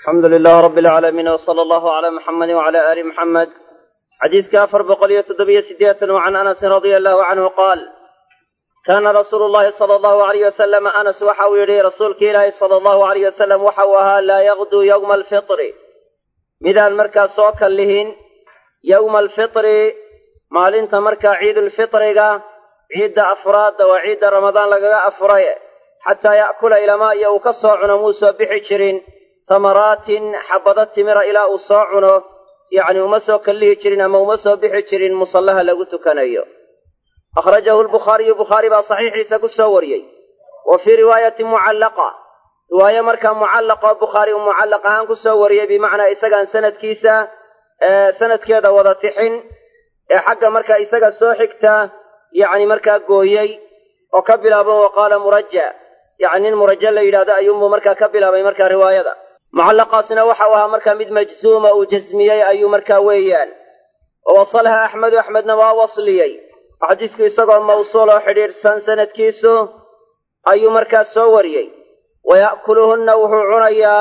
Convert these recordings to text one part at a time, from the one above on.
alxamdu lilaah rabbi alcaalamiin wsala allahu calaa muxamedi wcala aali muxamed xadiiska afar boqol iyo toddobiyo siddeetan wa can anasin radia allahu canhu qaal kaana rasuulu llahi sala allahu alayh wasalama anas waxa uu yidhi rasuulki ilaahi sala allahu alayh wasalam waxa uu ahaa laa yaqduu yowma alfitri midaan markaa soo kallihin yowma alfitri maalinta markaa ciidulfitriga ciidda afraadda waa ciidda ramadaan lagaga afuray xataa ya'kula ilamaa iyo uu ka soo cuno muu soo bixi jirin tamaraatin xabbado timira ilaa uu soo cuno yacni uma soo kallihi jirin ama uma soo bixi jirin musallaha lagu tukanayo akhrajahu lbukhaariyu bukhaari baa saxiixiisa ku soo wariyey wa fii riwaayati mucallaqa riwaaye markaa mucallaqoo bukhaari uu mucallaq ahaan ku soo wariyey bimacnaa isagaan sanadkiisa sanadkeeda wada tixin ee xagga markaa isaga soo xigta yacni markaa gooyey oo ka bilaaban wa qaala muraja yacni nin muraja la yidhahdo ayuunbuu markaa ka bilaabay markaa riwaayada mucallaqaasina waxau ahaa markaa mid majzuuma uu jasmiyey ayuu markaa weeyaan wa wasalha axmedu axmedna waa wasliyey xadiisku isagoo mawsuul oo xidhiidhsan sanadkiisu ayuu markaa soo wariyey wa ya'kuluhunna wuxuu cunayaa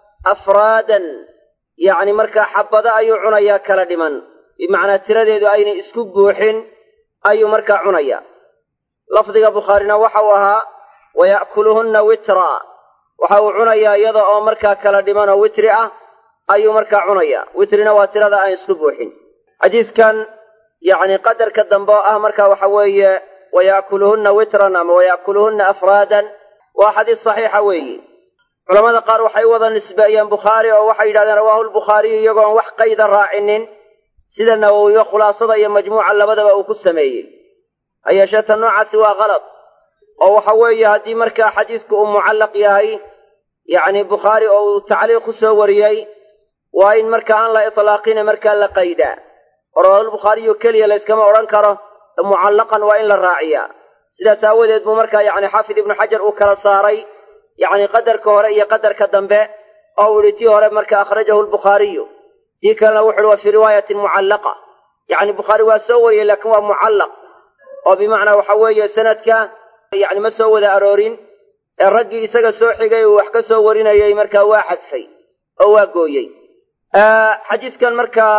afraadan yacni markaa xabbado ayuu cunayaa kala dhiman bimacnaa tiradeedu aynay isku buuxin ayuu markaa cunayaa lafdiga bukhaarina waxau ahaa wa ya'kuluhunna witraa waxa uu cunayaa iyada oo markaa kala dhiman oo witri ah ayuu markaa cunayaa witrina waa tirada aan isku buuxin xadiiskan yacni qadarka dambe oo ah marka waxa weeye wa ya'kuluhunna witran ama wa ya'kuluhunna afraadan waa xadiis saxiixa weeyi culamada qaar waxay wada nisbeeyeen bukhaari oo waxay yidhahdeen rawaahu lbukhaariyu iyagoon wax qayda raacinin sida nawowiba khulaasada iyo majmuuca labadaba uu ku sameeyey ha yeeshee ta noocaasi waa kalad oo waxa weeye haddii markaa xadiisku uu mucallaq yahay yacni bukhaari oo uu tacliiq ku soo wariyey waa in markaa aan la itlaaqina markaa la qaydaa oo rawaahulbukhaariyu keliya layskama odhan karo mucallaqan waa in la raaciyaa sidaas aawadeed buu markaa yacni xaafid ibnu xajar uu kala saaray yacni qadarka hore iyo qadarka dambe oo uu yihi tii hore marka akhrajahu lbukhaariyu tii kalena wuxu uhi wa fii riwaayatin mucallaqa yacni bukhaari waa soo wariyey laakiin waa mucallaq oo bimacnaa waxa weeye sanadka yacni ma soo wada aroorin ee raggii isaga soo xigay uu wax ka soo warinayay markaa waa xadfay oo waa gooyey xadiiskan markaa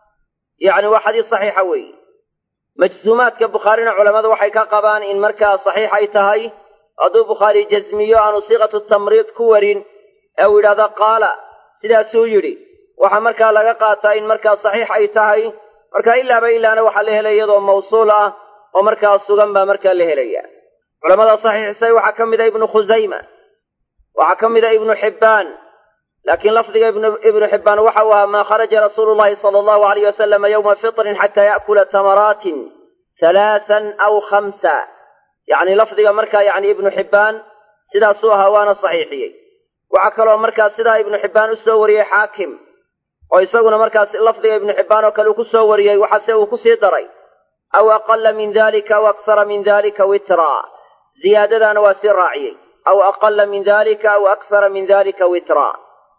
yacni waa xadiis saxiixa weeye majzuumaadka bukhaarina culammadu waxay ka qabaan in markaa saxiix ay tahay hadduu bukhaari jasmiyo aanu siiqatu tamriid ku warin ee uu yidhahdo qaala sidaasuu yidhi waxaa markaa laga qaataa in markaa saxiix ay tahay marka ilaaba ilaana waxaa la helaya iyadoo mawsuul ah oo markaa sugan baa markaa la helaya culamada saxiixisay waxaa ka mida ibnu khusayma waxaa ka mida ibnu xibbaan laakiin lafdiga ibnu xibbaan waxa uu ahaa maa kharaja rasuulu llahi sala allahu alayh wasalama yowma fitrin xataa ya'kula tamaraatin halaatan aw khamsa yacni lafdiga markaa yacni ibnu xibbaan sidaasuu ahaa waana saxiixiyey waxaa kaloo markaa sidaa ibnu xibbaan u soo wariyey xaakim oo isaguna markaas lafdiga ibnu xibbaan oo kale uu ku soo wariyey waxaase uu ku sii daray aw aqala min dalika aw aksara min dalika witraa ziyaadadaana waa sii raaciyey aw aqala min dalika aw aksara min dalika witraa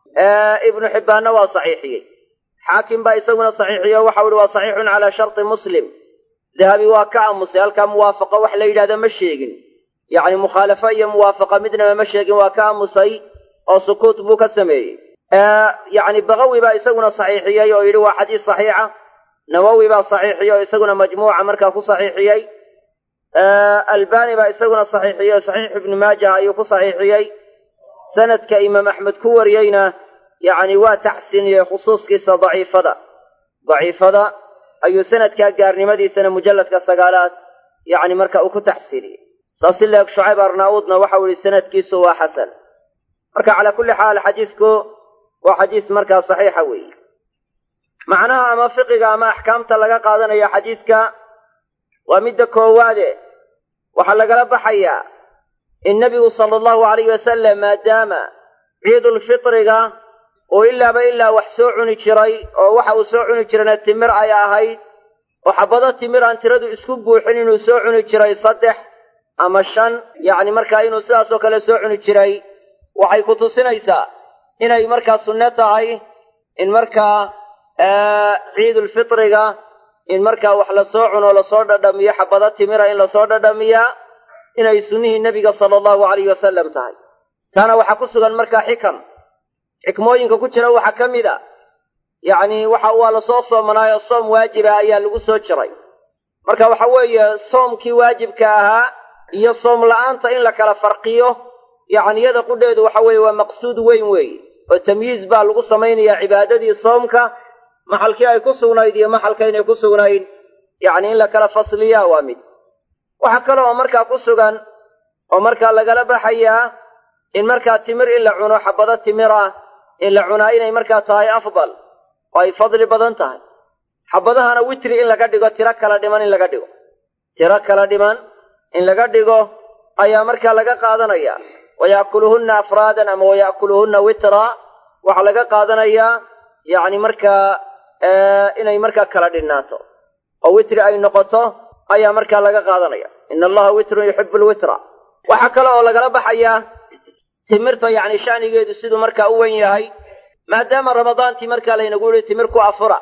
ibnu xibbaanna waa saxiixiyey xaakim baa isaguna saxiixiyo waxau ihi waa saxiixun calaa sharti muslim dahabi waa ka aamusay halkaa muwaafaqo wax la yidhahda ma sheegin yacni mukhaalafo iyo muwaafaqa midnaba ma sheegin waa ka aamusay oo sukuut buu ka sameeyey yacni bakawi baa isaguna saxiixiyey oo yidhi waa xadiis saxiixa nawowi baa saxiixiyey oo isaguna majmuuca markaa ku saxiixiyey albani baa isaguna saxiixiyey oo saxiix ibnu maajah ayuu ku saxiixiyey sanadka imaam axmed ku wariyeyna yacni waa taxsiiniyey khusuuskiisa daciifada daciifada ayuu sanadkaa gaarnimadiisana mujalladka sagaalaad yacni marka uu ku taxsiiniyey saas si leeg shucayb arnaa'uudna waxau yihi sanadkiisu waa xasan marka calaa kulli xaal xadiisku waa xadiis markaa saxiixa weeye macnaha ama fiqiga ama axkaamta laga qaadanaya xadiiska waa midda koowaade waxaa lagala baxayaa in nebigu sala allahu alayh wasalam maadaama ciidulfitriga uu ilaaba ilaa wax soo cuni jiray oo waxa uu soo cuni jirayna timir ay ahayd oo xabbado timir aan tiradu isku buuxin inuu soo cuni jiray saddex ama shan yacni markaa inuu sidaasoo kale soo cuni jiray waxay ku tusinaysaa inay markaa sunne tahay in markaa ciidulfitriga in markaa wax lasoo cuno lasoo dhadhamiyo xabbado timira in lasoo dhadhamiyaa inay sunnihii nebiga sala allahu alayh wasalam tahay taana waxaa ku sugan markaa xikam xikmooyinka ku jira waxaa ka mid a yacni waxa waa lasoo soomanaayo soom waajiba ayaa lagu soo jiray marka waxa weeye soomkii waajibka ahaa iyo soom la'aanta in la kala farqiyo yacni yada qudheedu waxa weeye waa maqsuud weyn weeye oo tamyiiz baa lagu samaynayaa cibaadadii soomka maxalkii ay ku sugnayd iyo maxalkaynay ku sugnayn yacni in la kala fasliyaa waa mid waxaa kale oo markaa ku sugan oo markaa lagala baxayaa in markaa timir in la cuno xabado timir ah in la cunaa inay markaa tahay afdal oo ay fadli badan tahay xabadahana witri in laga dhigo tiro kala dhiman in laga dhigo tiro kala dhiman in laga dhigo ayaa markaa laga qaadanaya wayaakuluhunna afraadan ama wayaakuluhunna witra waxaa laga qaadanayaa yacni markaa inay markaa kala dhinnaato oo witri ay noqoto ayaa markaa laga qaadanaya ina allaha witrun yuxibu lwitra waxaa kale oo lagala baxayaa timirta yacni sha'nigeedu siduu markaa u wen yahay maadaama ramadaantii markaa laynagu yidhi timir ku afura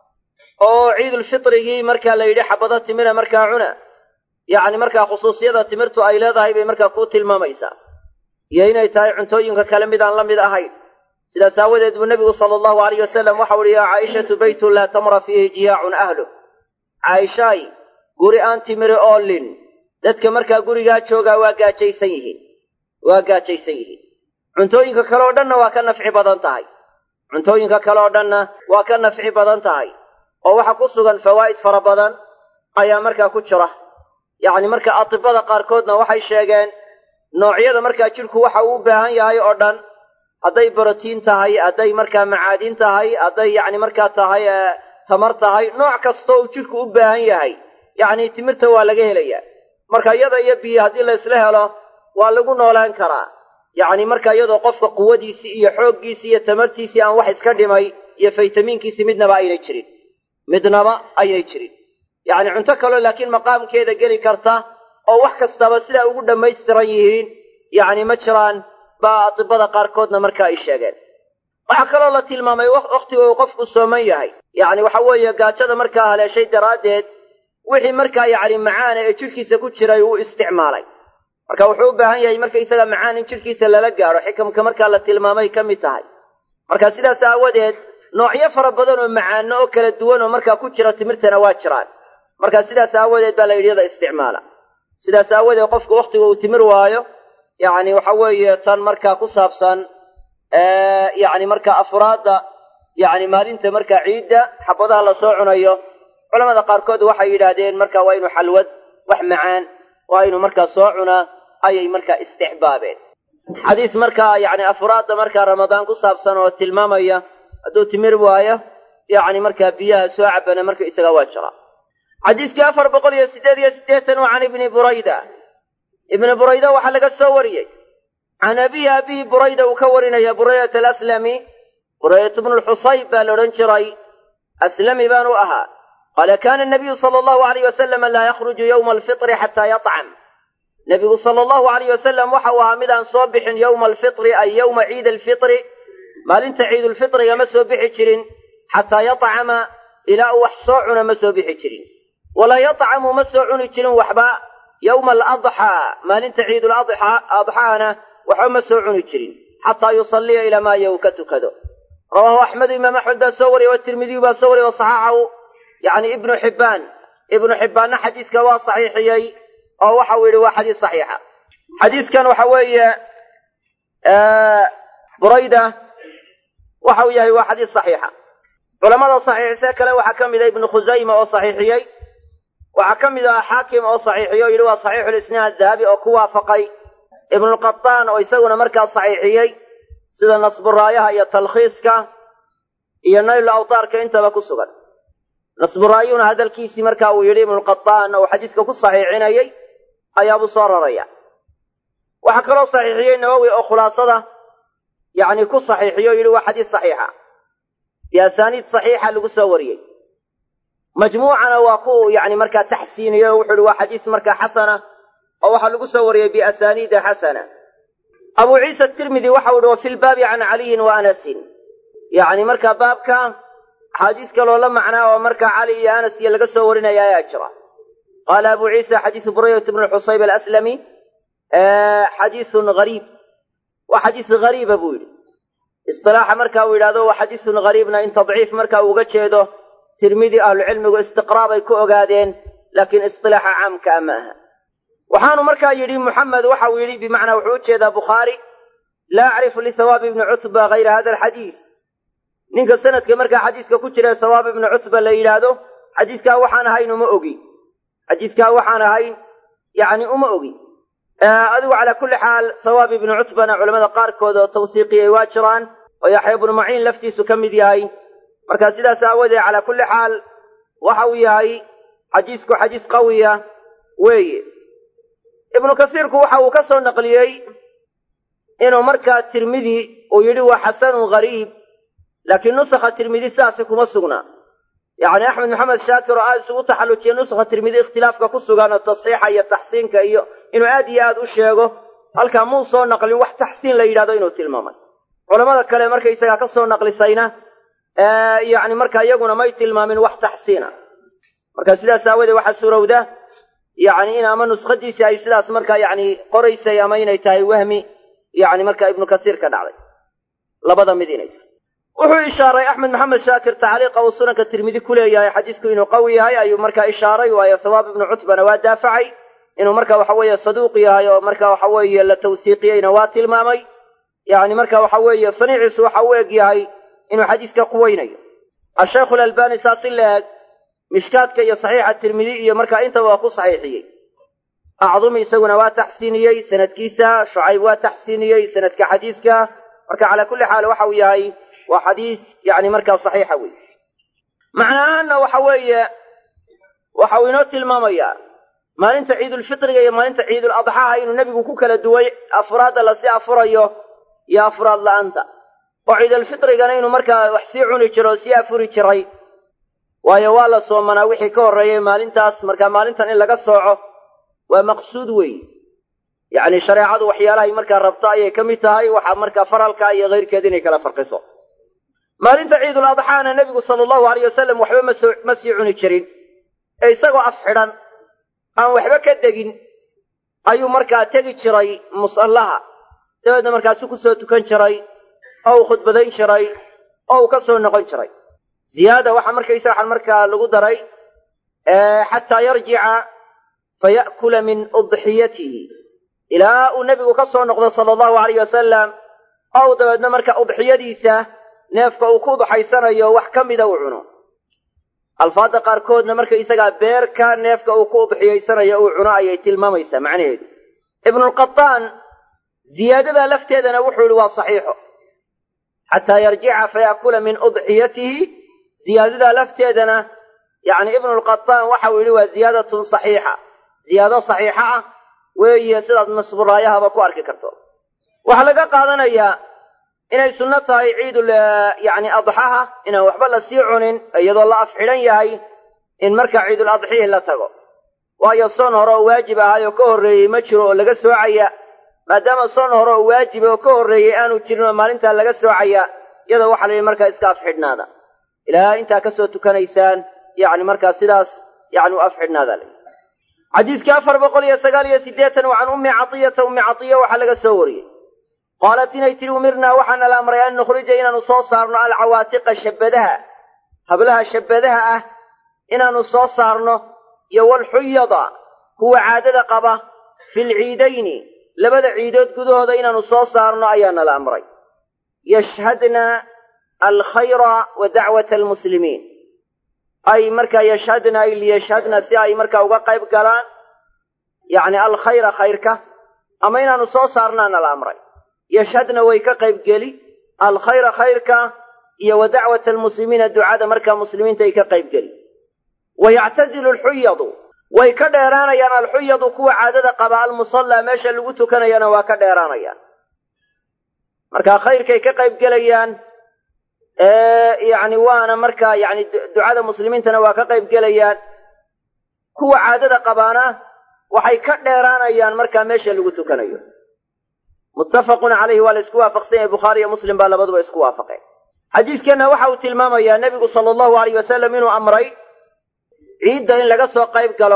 oo ciidulfitrigii markaa la yidhi xabado timira markaa cuna yacni markaa khusuusiyada timirtu ay leedahay bay markaa ku tilmaamaysaa iyo inay tahay cuntooyinka kale mid aan la mid ahayn sidaas aawadeed buu nebigu sala allahu alayh wasalam waxau uhi yaa caaishatu beytun laa tamra fiihi jiyaacun ahluh caaishaay guri aan timiri oolin dadka markaa gurigaa joogaa waa gaajaysan yihiin waa gaajaysan yihiin cuntooyinka kale oo dhanna waa ka nafci badan tahay cuntooyinka kale oo dhanna waa ka nafci badan tahay oo waxa ku sugan fawaa'id fara badan ayaa markaa ku jira yacni marka atibada qaarkoodna waxay sheegeen noocyada markaa jidhku waxa uu u baahan yahay oo dhan hadday brotiin tahay hadday markaa macaadin tahay hadday yacni markaa tahay tamar tahay nooc kastoo uu jidhku u baahan yahay yacni timirta waa laga helayaa marka iyada iyo biyo haddii la isla helo waa lagu noolaan karaa yacni marka iyadoo qofka quwadiisii iyo xooggiisii iyo tamartiisii aan wax iska dhimay iyo faytamiinkiisii midnaba aynay jirin midnaba aynay jirin yacni cunto kaloo laakiin maqaamkeeda geli karta oo wax kastaba sidaa ugu dhammaystiran yihiin yacni ma jiraan baa atibada qaarkoodna marka ay sheegeen waxaa kaloo la tilmaamay wakhtiga uu qofku sooman yahay yacni waxa weeye gaajada markaa haleeshay daraaddeed wixii markaa yacni macaana ee jidhkiisa ku jiray uu isticmaalay marka wuxuu u baahan yahay markaysaga macaan in jidhkiisa lala gaadho xikamka markaa la tilmaamay ka mid tahay marka sidaas aawadeed noocyo fara badan oo macaano oo kala duwan oo markaa ku jira timirtana waa jiraan marka sidaas aawadeed baa la yidhi yada isticmaala sidaas aawadeed qofku wakhtiga uu timir waayo yacni waxa weeye tan markaa ku saabsan yacni markaa afraadda yacni maalinta markaa ciidda xabadaha la soo cunayo culamada qaarkood waxay yidhaahdeen marka waa inuu xalwad wax macaan waa inuu markaa soo cunaa ayay markaa istixbaabeen xadiis markaa yacni afraadda markaa ramadaan ku saabsan oo tilmaamaya hadduu timir waayo yacni markaa biyaha soo cabana marka isaga waa jira xadiiskii afar boqol iyo siddeed iyo siddeetan waa can ibni burayda ibni burayda waxaa laga soo wariyey can abihi abihi burayda uu ka warinaya buraydata alaslami buraydatu bnu lxusayb baa la odhan jiray aslami baanu ahaa qaala kaana nabiyu sala allahu alayh wasalama laa yakhruju yowma alfitri xataa yatcam nebigu sala allahu alayh wasalam waxa uu ahaa midaan soo bixin yowma alfitri ay yowma ciida alfitri maalinta ciidulfitriga ma soo bixi jirin xataa yatcama ilaa uu wax soo cuna ma soo bixi jirin walaa yatcamu ma soo cuni jirin waxba yowma aladxaa maalinta ciiduladxaana waxba ma soo cuni jirin xataa yusalliya ilaa maa yow ka tukado rawaahu axmedu imaam axmed baa soo wariyey watirmidiyu baa soo wariyey wasaxaxahu yacni ibnu xibbaan ibnu xibbaanna xadiiska waa saxiixiyey oo waxa uu yidhi waa xadiis saxiixa xadiiskan waxa weeye burayda waxa uu yahay waa xadiis saxiixa culamada saxiixisee kale waxaa ka mid a ibnu khusayma oo saxiixiyey waxaa ka mid ah xaakim oo saxiixiyo o yidhi waa saxiixulisnaad dahabi oo ku waafaqay ibnulqataan oo isaguna markaa saxiixiyey sida nasburaayaha iyo talkhiiska iyo nayl awtaarka intaba ku sugan nasburaayuna hadalkiisii marka uu yidhi ibnulqataan oo xadiiska ku saxiixinayey ayaabuu soo raraya waxaa kaloo saxiixiyey nawowi oo khulaasada yacni ku saxiixiyo o yidhi waa xadiis saxiixa biasaaniid saxiixa lagu soo wariyey majmuucana waa ku yani markaa taxsiiniyey oo wuxuu ihi waa xadiis markaa xasana oo waxaa lagu soo wariyey biasaaniida xasana abu ciisa tirmidi waxau ihi wa fi lbaabi can caliyin wa anasin yacni markaa baabka axaadiis kaloo la macnaa oo markaa cali iyo anas iyo laga soo warinaya ayaa jira qaala abu ciisa xadiisu buraydata bnu xusayb alaslami xadiisun hariib waa xadiis hariiba buu yidhi istilaaxa marka uu yidhahdo waa xadiisun gariibna in tadciif marka uu uga jeedo tirmidi ahlucilmigu istiqraa bay ku ogaadeen laakiin istilaaxa caamkaa ma aha waxaanu markaa yidhi muxamed waxa uu yidhi bimacnaa wuxuu u jeedaa bukhaari laa acrifu lihawaabi ibni cutba hayra hada alxadiis ninka sanadka markaa xadiiska ku jira sawaab ibnu cutba la yidhaahdo xadiiskaa waxaan ahayn uma ogi xadiiskaa waxaan ahayn yacni uma ogi adigu calaa kulli xaal sawaab ibnu cutbana culamada qaarkood oo tawsiiqiyey waa jiraan oo yaxya ibnu maciin laftiisu ka mid yahay marka sidaas aawoodee calaa kulli xaal waxa uu yahay xadiisku xadiis qawiya weeye ibnu kasiirku waxa uu ka soo naqliyey inuu markaa tirmidi uu yidhi waa xasanun gariib laakiin nusakha tirmidi sidaasi kuma sugna yacni axmed maxamed shaakir oo aad isugu taxallujiyey nusakha tirmidi ikhtilaafka ku sugan oo tasxiixa iyo taxsiinka iyo inuu aad iyo aad u sheego halkaa muu soo naqlin wax taxsiin la yidhahdo inuu tilmaamay culamada kale markaysagaa ka soo naqlisayna yacni marka iyaguna may tilmaamin wax taxsiina marka sidaas aawadee waxaa suurowda yacni in ama nuskhadiisii ay sidaas markaa yacni qoraysay ama inay tahay wahmi yacni marka ibnu kasiir ka dhacday labada mid inay tahay wuxuu ishaaray axmed maxamed shaakir tacliiqa uu sunanka tirmidi ku leeyahay xadiisku inuu qawi yahay ayuu markaa ishaaray waayo thawaab ibnu cutbana waa daafacay inuu marka waxa weeye saduuq yahay oo marka waxa weeye la tawsiiqiyeyna waa tilmaamay yacni marka waxa weeye saniiciisu waxa u eg yahay inuu xadiiska quweynayo ashaykhu alalbani saas in la eg mishkaadka iyo saxiixa tirmidi iyo markaa intaba waa ku saxiixiyey acdumi isaguna waa taxsiiniyey sanadkiisa shucayb waa taxsiiniyey sanadka xadiiska marka calaa kulli xaal waxa uu yahay waa xadiis yani markaa saxiixa wey macnahaana waxa weeye waxa uu inoo tilmaamayaa maalinta ciidulfitriga iyo maalinta ciidul adxaha inuu nebigu ku kala duway afraadda lasii afurayo iyo afraad la'aanta oo ciidulfitrigana inuu markaa wax sii cuni jiro oo sii afuri jiray waayo waa la soomanaa wixii ka horreeyey maalintaas markaa maalintan in laga sooco waa maqsuud weeye yacni shareecadu waxyaalahay markaa rabto ayay ka mid tahay waxaa markaa faralka iyo kayrkeed inay kala farqiso maalinta ciidul adxaana nebigu sala allahu aleyh wasalam waxba masoo ma sii cuni jirin ee isagoo af xidhan aan waxba ka degin ayuu markaa tegi jiray musallaha dabeedna markaasu ku soo tukan jiray oo uu khudbadayn jiray oo uu ka soo noqon jiray ziyaada waxaa markaysa waxaan markaa lagu daray xataa yarjica faya'kula min udxiyatihi ilaa uu nebigu ka soo noqdo sala allahu aleyh wasalam oo uu dabeedna marka udxiyadiisa neefka uu ku udxaysanayo wax ka mida uu cuno alfaadda qaarkoodna markaysagaa beerka neefka uu ku udxiyaysanayo uu cuno ayay tilmaamaysaa macnaheedu ibnulqataan ziyaadada lafteedana wuxuu yihi waa saxiixo xataa yarjica faya'kula min udxiyatihi ziyaadada lafteedana yacni ibnulqataan waxau yidhi waa ziyaadatun saxiixa ziyaado saxiixa ah weeye sidaad masburaayahaba ku arki karto waxaa laga qaadanayaa inay sunno tahay ciidul yacni adxaha inaan waxba la sii cunin iyadoo la af xidhan yahay in markaa ciidul adxihi la tago waayo soon hore oo waajib ahaay oo ka horreeyey ma jiro oo laga soocaya maadaama soon hore oo waajiba oo ka horreeyey aanu jirin oo maalintaa laga soocaya iyadoo waxaa la yidhi markaa iska af xidhnaada ilaa intaa ka soo tukanaysaan yacni markaa sidaas yacni u af xidhnaada la xadiiskii afar boqol iyo sagaal iyo siddeetan waa can ummi catiyata ummi catiya waxaa laga soo wariyey qaalat inay tidhi umirnaa waxaana la amray an nukhrija inaannu soo saarno alcawaatiqa shabbadaha hablaha shabbadaha ah inaannu soo saarno iyo walxuyada kuwa caadada qaba filciidayni labada ciidood gudahooda inaannu soo saarno ayaana la amray yashhadna alkhayra wa dacwata almuslimiin ay markaa yashhadna ay liyashhadna si ay markaa uga qayb galaan yacni alkhayra khayrka ama inaannu soo saarnaana la amray yashhadna way ka qayb geli alkhayra khayrka iyo wa dacwata almuslimiina ducada markaa muslimiinta ay ka qayb geli wa yactazilu alxuyadu way ka dheeraanayaan alxuyadu kuwa caadada qaba almusallaa meesha lagu tukanayana waa ka dheeraanayaan markaa khayrkay ka qayb gelayaan yacni waana markaa yacni ducada muslimiintana waa ka qayb gelayaan kuwa caadada qabaana waxay ka dheeraanayaan markaa meesha lagu tukanayo muttafaqun calayhi waa la isku waafaqsan yahay bukhaari iyo muslim baa labaduba isku waafaqeen xadiiskeenna waxa uu tilmaamayaa nebigu sala allahu aleyh wasalam inuu amray ciidda in laga soo qayb galo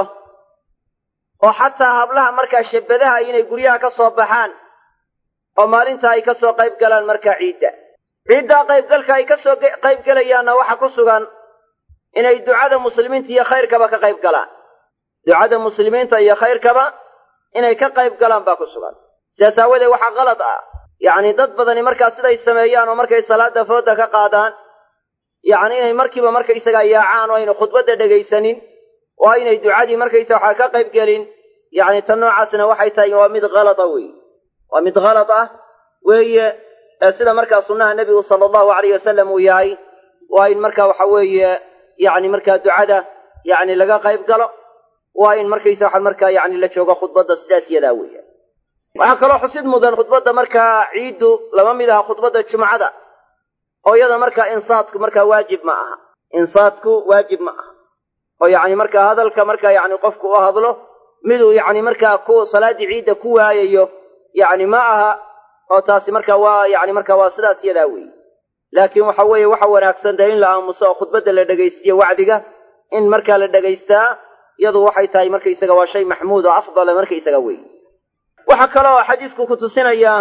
oo xataa hablaha markaa shabbadaha inay guryaha ka soo baxaan oo maalinta ay ka soo qayb galaan markaa ciidda ciiddaa qaybgalka ay ka soo qaybgelayaanna waxa ku sugan inay ducada muslimiinta iyo khayrkaba ka qayb galaan ducada muslimiinta iyo khayrkaba inay ka qayb galaan baa ku sugan sidaas aawadeed waxaa qalad ah yacni dad badani markaa siday sameeyaan oo markay salaada fooda ka qaadaan yacni inay markiiba markaysagaa yaacaan oo ayna khudbadda dhegaysanin oo aynay ducadii markaysa waxaa ka qayb gelin yacni tan noocaasna waxay tahay waa mid halada weeye waa mid halad ah weeye ee sida markaa sunnaha nebigu sala allahu alayh wasalam uu yahay waa in markaa waxa weeye yacni markaa ducada yacni laga qayb galo waa in markaysa waxa markaa yacni la joogo khudbadda sidaas yadaa weeye waxaa kaloo xusid mudan khudbadda markaa ciiddu lama mid aha khudbadda jumcada oo iyada markaa insaadku markaa waajib ma aha insaadku waajib ma aha oo yacni markaa hadalka markaa yacni qofku u hadlo miduu yacni markaa ku salaaddii ciidda ku waayayo yacni ma aha oo taasi markaa waa yacni markaa waa sidaas yadaa weeye laakiin waxa weeye waxa wanaagsan dee in la aamuso oo khudbadda la dhegaystiyo wacdiga in markaa la dhegaystaa iyadu waxay tahay markaysaga waa shay maxmuud oo afdala markaysaga weeye waxaa kaloo xadiisku ku tusinayaa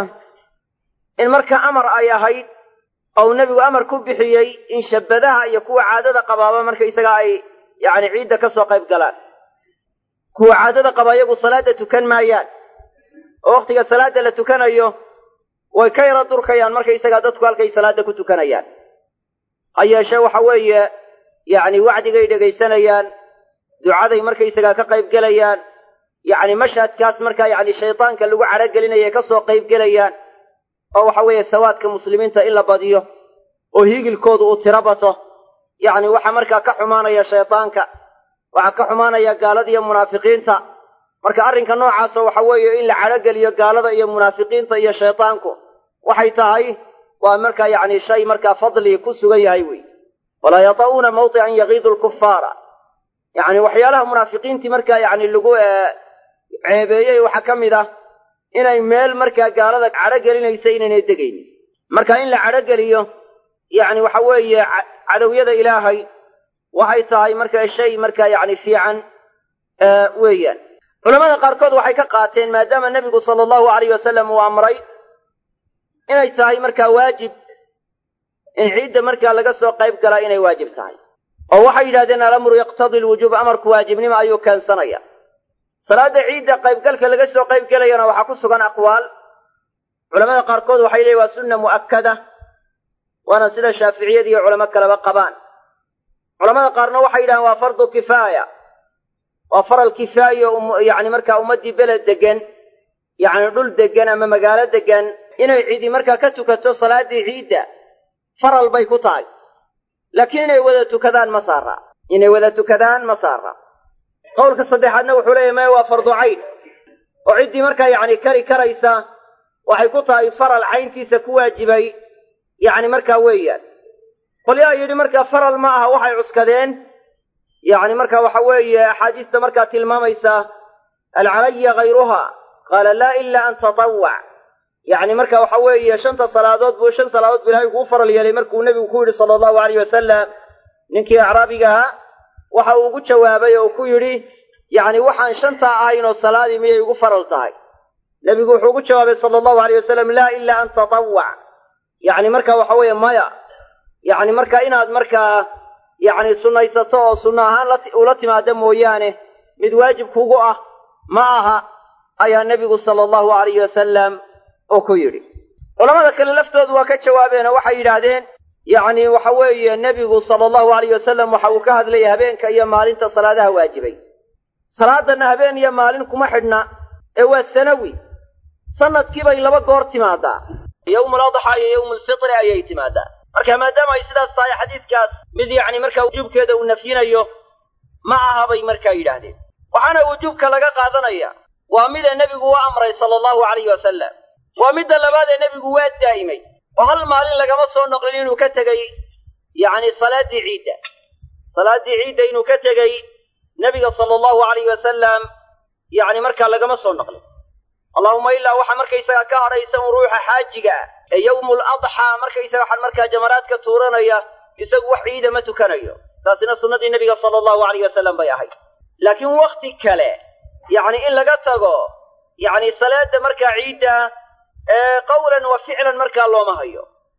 in marka amar ay ahayd oo uu nebigu amar ku bixiyey in shabbadaha iyo kuwa caadada qabaaba markaysaga ay yacni ciidda ka soo qayb galaan kuwa caadada qaba iyagu salaadda tukan maayaan oo wakhtiga salaadda la tukanayo way ka yara durkayaan markaysagaa dadku halkay salaadda ku tukanayaan ha yeeshee waxa weeye yacni wacdigay dhegaysanayaan ducaday markaysagaa ka qayb gelayaan yacni mashhadkaas markaa yacni shaydaanka lagu cadhogelinaya ka soo qayb gelayaan oo waxa weeye sawaadka muslimiinta in la badiyo oo hiigilkoodu uu tiro bato yacni waxaa markaa ka xumaanaya shaydaanka waxaa ka xumaanaya gaalada iyo munaafiqiinta marka arrinka noocaasoo waxa weeye in la cadhogeliyo gaalada iyo munaafiqiinta iyo shaydaanku waxay tahay waa markaa yacni shay markaa fadli ku sugan yahay wey walaa yata'uuna mawtican yagiidu lkufaara yacni waxyaalaha munaafiqiintii markaa yacni lagu ceebeeyey waxaa ka mid ah inay meel markaa gaalada cadho gelinaysa inaynay degaynin marka in la cadho geliyo yacni waxa weeye cadowyada ilaahay waxay tahay markaa shay markaa yacni fiican weeyaan culamada qaarkood waxay ka qaateen maadaama nebigu sala allahu alayh wasalam uu amray inay tahay markaa waajib in ciidda markaa laga soo qayb galaa inay waajib tahay oo waxay yidhahdeen alamru yaqtadii lwujuub amarku waajibnimo ayuu keensanaya salaadda ciidda qaybgalka laga soo qayb gelayana waxaa ku sugan aqwaal culamada qaarkood waxay leeyiin waa sunna mu'akkada waana sida shaaficiyada iyo culamo kaleba qabaan culamada qaarna waxay yidhahdeen waa fardu kifaaya waa faral kifaayo yacni markaa ummaddii beled deggan yacni dhul deggan ama magaalo deggan inay cidi markaa ka tukato salaaddii ciidda faral bay ku tahay laakiin inay wada tukadaan ma saara inay wada tukadaan ma saara qowlka saddexaadna wuxuu leeyahy maya waa fardu cayn oo ciddii markaa yacni kari karaysa waxay ku tahay faral cayntiisa ku waajibay yacni markaa weeyaan qolyaha yidhi markaa faral ma aha waxay cuskadeen yacni marka waxa weeye axaadiista markaa tilmaamaysa hal calaya hayruha qaala laa ilaa an tatawwac yacni marka waxa weeye shanta salaadood buu shan salaadood buu ilahay kuu faral yeelay markuu nebigu ku yidhi sala allahu alayh wasalam ninkii acraabigaha waxa uu ugu jawaabay oo ku yidhi yacni waxaan shantaa ahayn oo salaadii miyay igu faral tahay nebigu wuxuu ugu jawaabay sala allahu alayh wasalam laa ilaa an tatawwac yacni marka waxa weeye maya yacni marka inaad markaa yacni sunnaysato oo sunno ahaan ula timaada mooyaane mid waajib kugu ah ma aha ayaa nebigu sala allahu alayh wasalam oo ku yidhi culamada kale laftoodu waa ka jawaabeen oo waxay yidhaahdeen yacni waxa weeye nebigu sala allahu alayh wasalam waxa uu ka hadlayay habeenka iyo maalinta salaadaha waajibay salaadanna habeen iyo maalin kuma xidhna ee waa sanawi sanadkiibay laba goor timaadaa yowmul adxaa iyo yowmu lfitri ayay timaadaa marka maadaama ay sidaas tahay xadiiskaas mid yacni markaa wujuubkeeda uu nafyinayo ma aha bay markaa yidhaahdeen waxaana wujuubka laga qaadanaya waa mida nebigu u amray sala allahu alayh wasalam waa midda labaad ee nebigu waa daa'imay oo hal maalin lagama soo noqlin inuu ka tegey yacni salaaddii ciidda salaaddii ciidda inuu ka tegey nebiga sala allahu alayh wasalam yacni markaa lagama soo noqlin allahuma ilaa waxaa markaysaga ka hadhaysa un ruuxa xaajiga ah ee yowmul adxaa markaysaga waxaan markaa jamaraadka tuuranaya isagu wax ciida ma tukanayo taasina sunnadii nebiga sala allahu alayh wasalam bay ahayd laakiin wakhti kale yacni in laga tago yacni salaada markaa ciidda ee qawlan wa ficlan markaa looma hayo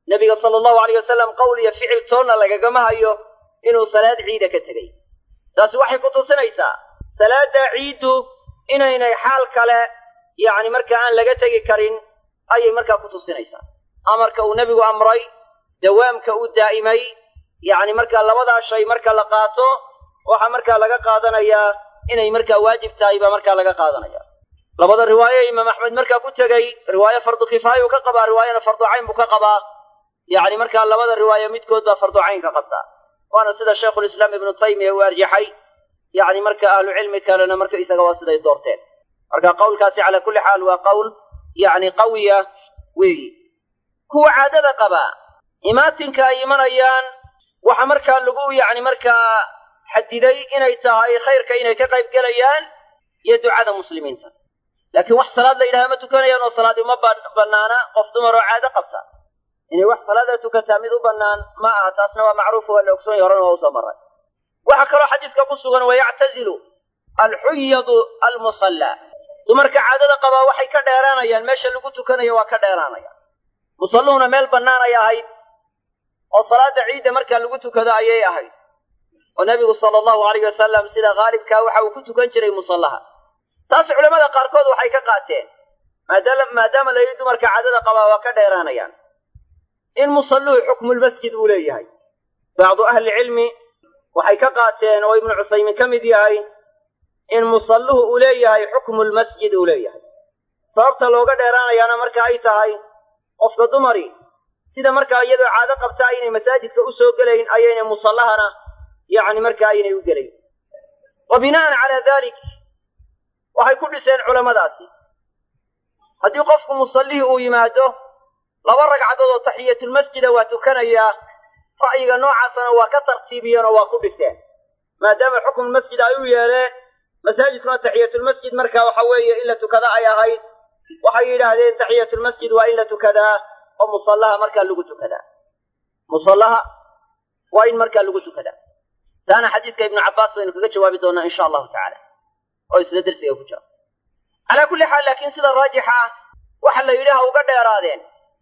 nebiga sala allahu alayh wasalam qowl iyo ficil toonna lagagama hayo inuu salaad ciida ka tegey taasi waxay ku tusinaysaa salaadda ciiddu inaynay xaal kale yacni marka aan laga tegi karin ayay markaa ku tusinaysaa amarka uu nebigu amray dawaamka uu daa'imay yacni markaa labadaa shay marka la qaato waxaa markaa laga qaadanayaa inay markaa waajib tahay baa markaa laga qaadanaya labada riwaaye imaam axmed markaa ku tegey riwaaye fardu kifaayuu ka qabaa riwaayana fardu cayn buu ka qabaa yacni markaa labada riwaaye midkood baa fardu cayn ka qabtaa waana sida shaykhulislaam ibnu taymiya uu arjaxay yacni marka ahlu cilmi kalena marka isaga waa siday doorteen marka qowlkaasi calaa kulli xaal waa qowl yacni qawiya weeyi kuwa caadada qabaa imaatinka ay imanayaan waxa markaa lagu yacni markaa xadiday inay tahay khayrka inay ka qayb gelayaan iyo ducada muslimiinta laakiin wax salaad la yidhaha ma tukanayaan oo salaadi ma bannaana qof dumar oo caado qabta inay wax salaada tukataa mid u bannaan ma aha taasna waa macruuf waa la ogsoon yahy horena waa usoo maray waxaa kaloo xadiiska ku sugan wayactazilu alxuyadu almusallaa dumarka caadada qabaa waxay ka dheeraanayaan meesha lagu tukanayo waa ka dheeraanayaan musalluhuna meel bannaan ay ahayd oo salaada ciidda markaa lagu tukado ayay ahayd oo nebigu sala allahu alayh wasalam sida haalibkaa waxa uu ku tukan jiray musallaha taas culammada qaarkood waxay ka qaateen maadaama la yidhi dumarka caadada qabaa waa ka dheeraanayaan in musalluhu xukmulmasjid uu leeyahay bacdu ahlicilmi waxay ka qaateen oo ibnu cusaymin ka mid yahay in musalluhu uu leeyahay xukmulmasjid uu leeyahay sababta looga dheeraanayaana marka ay tahay qofka dumari sida markaa iyadoo caado qabta aynay masaajidka u soo gelayn ayaynay musallahana yacni markaa aynay u gelayn wa bina'an calaa dalik waxay ku dhiseen culammadaasi haddii qofku musallihii uu yimaado laba ragcadood oo taxiyatulmasjida waa tukanayaa ra'yiga noocaasana waa ka tartiibiyeen oo waa ku dhiseen maadaama xukmulmasjid ay u yeeleen masaajidkuna taxiyatulmasjid marka waxa weeye in la tukada ay ahayd waxay yidhaahdeen taxiyatulmasjid waa in la tukadaa oo musallaha markaa lagu tukadaa musallaha waa in markaa lagu tukadaa taana xadiiska ibnu cabbaas baynu kaga jawaabi doonaa insha allahu tacaala oo isla dersiga ku jira calaa kulli xaal laakiin sida raajixa ah waxa la yidhi ha uga dheeraadeen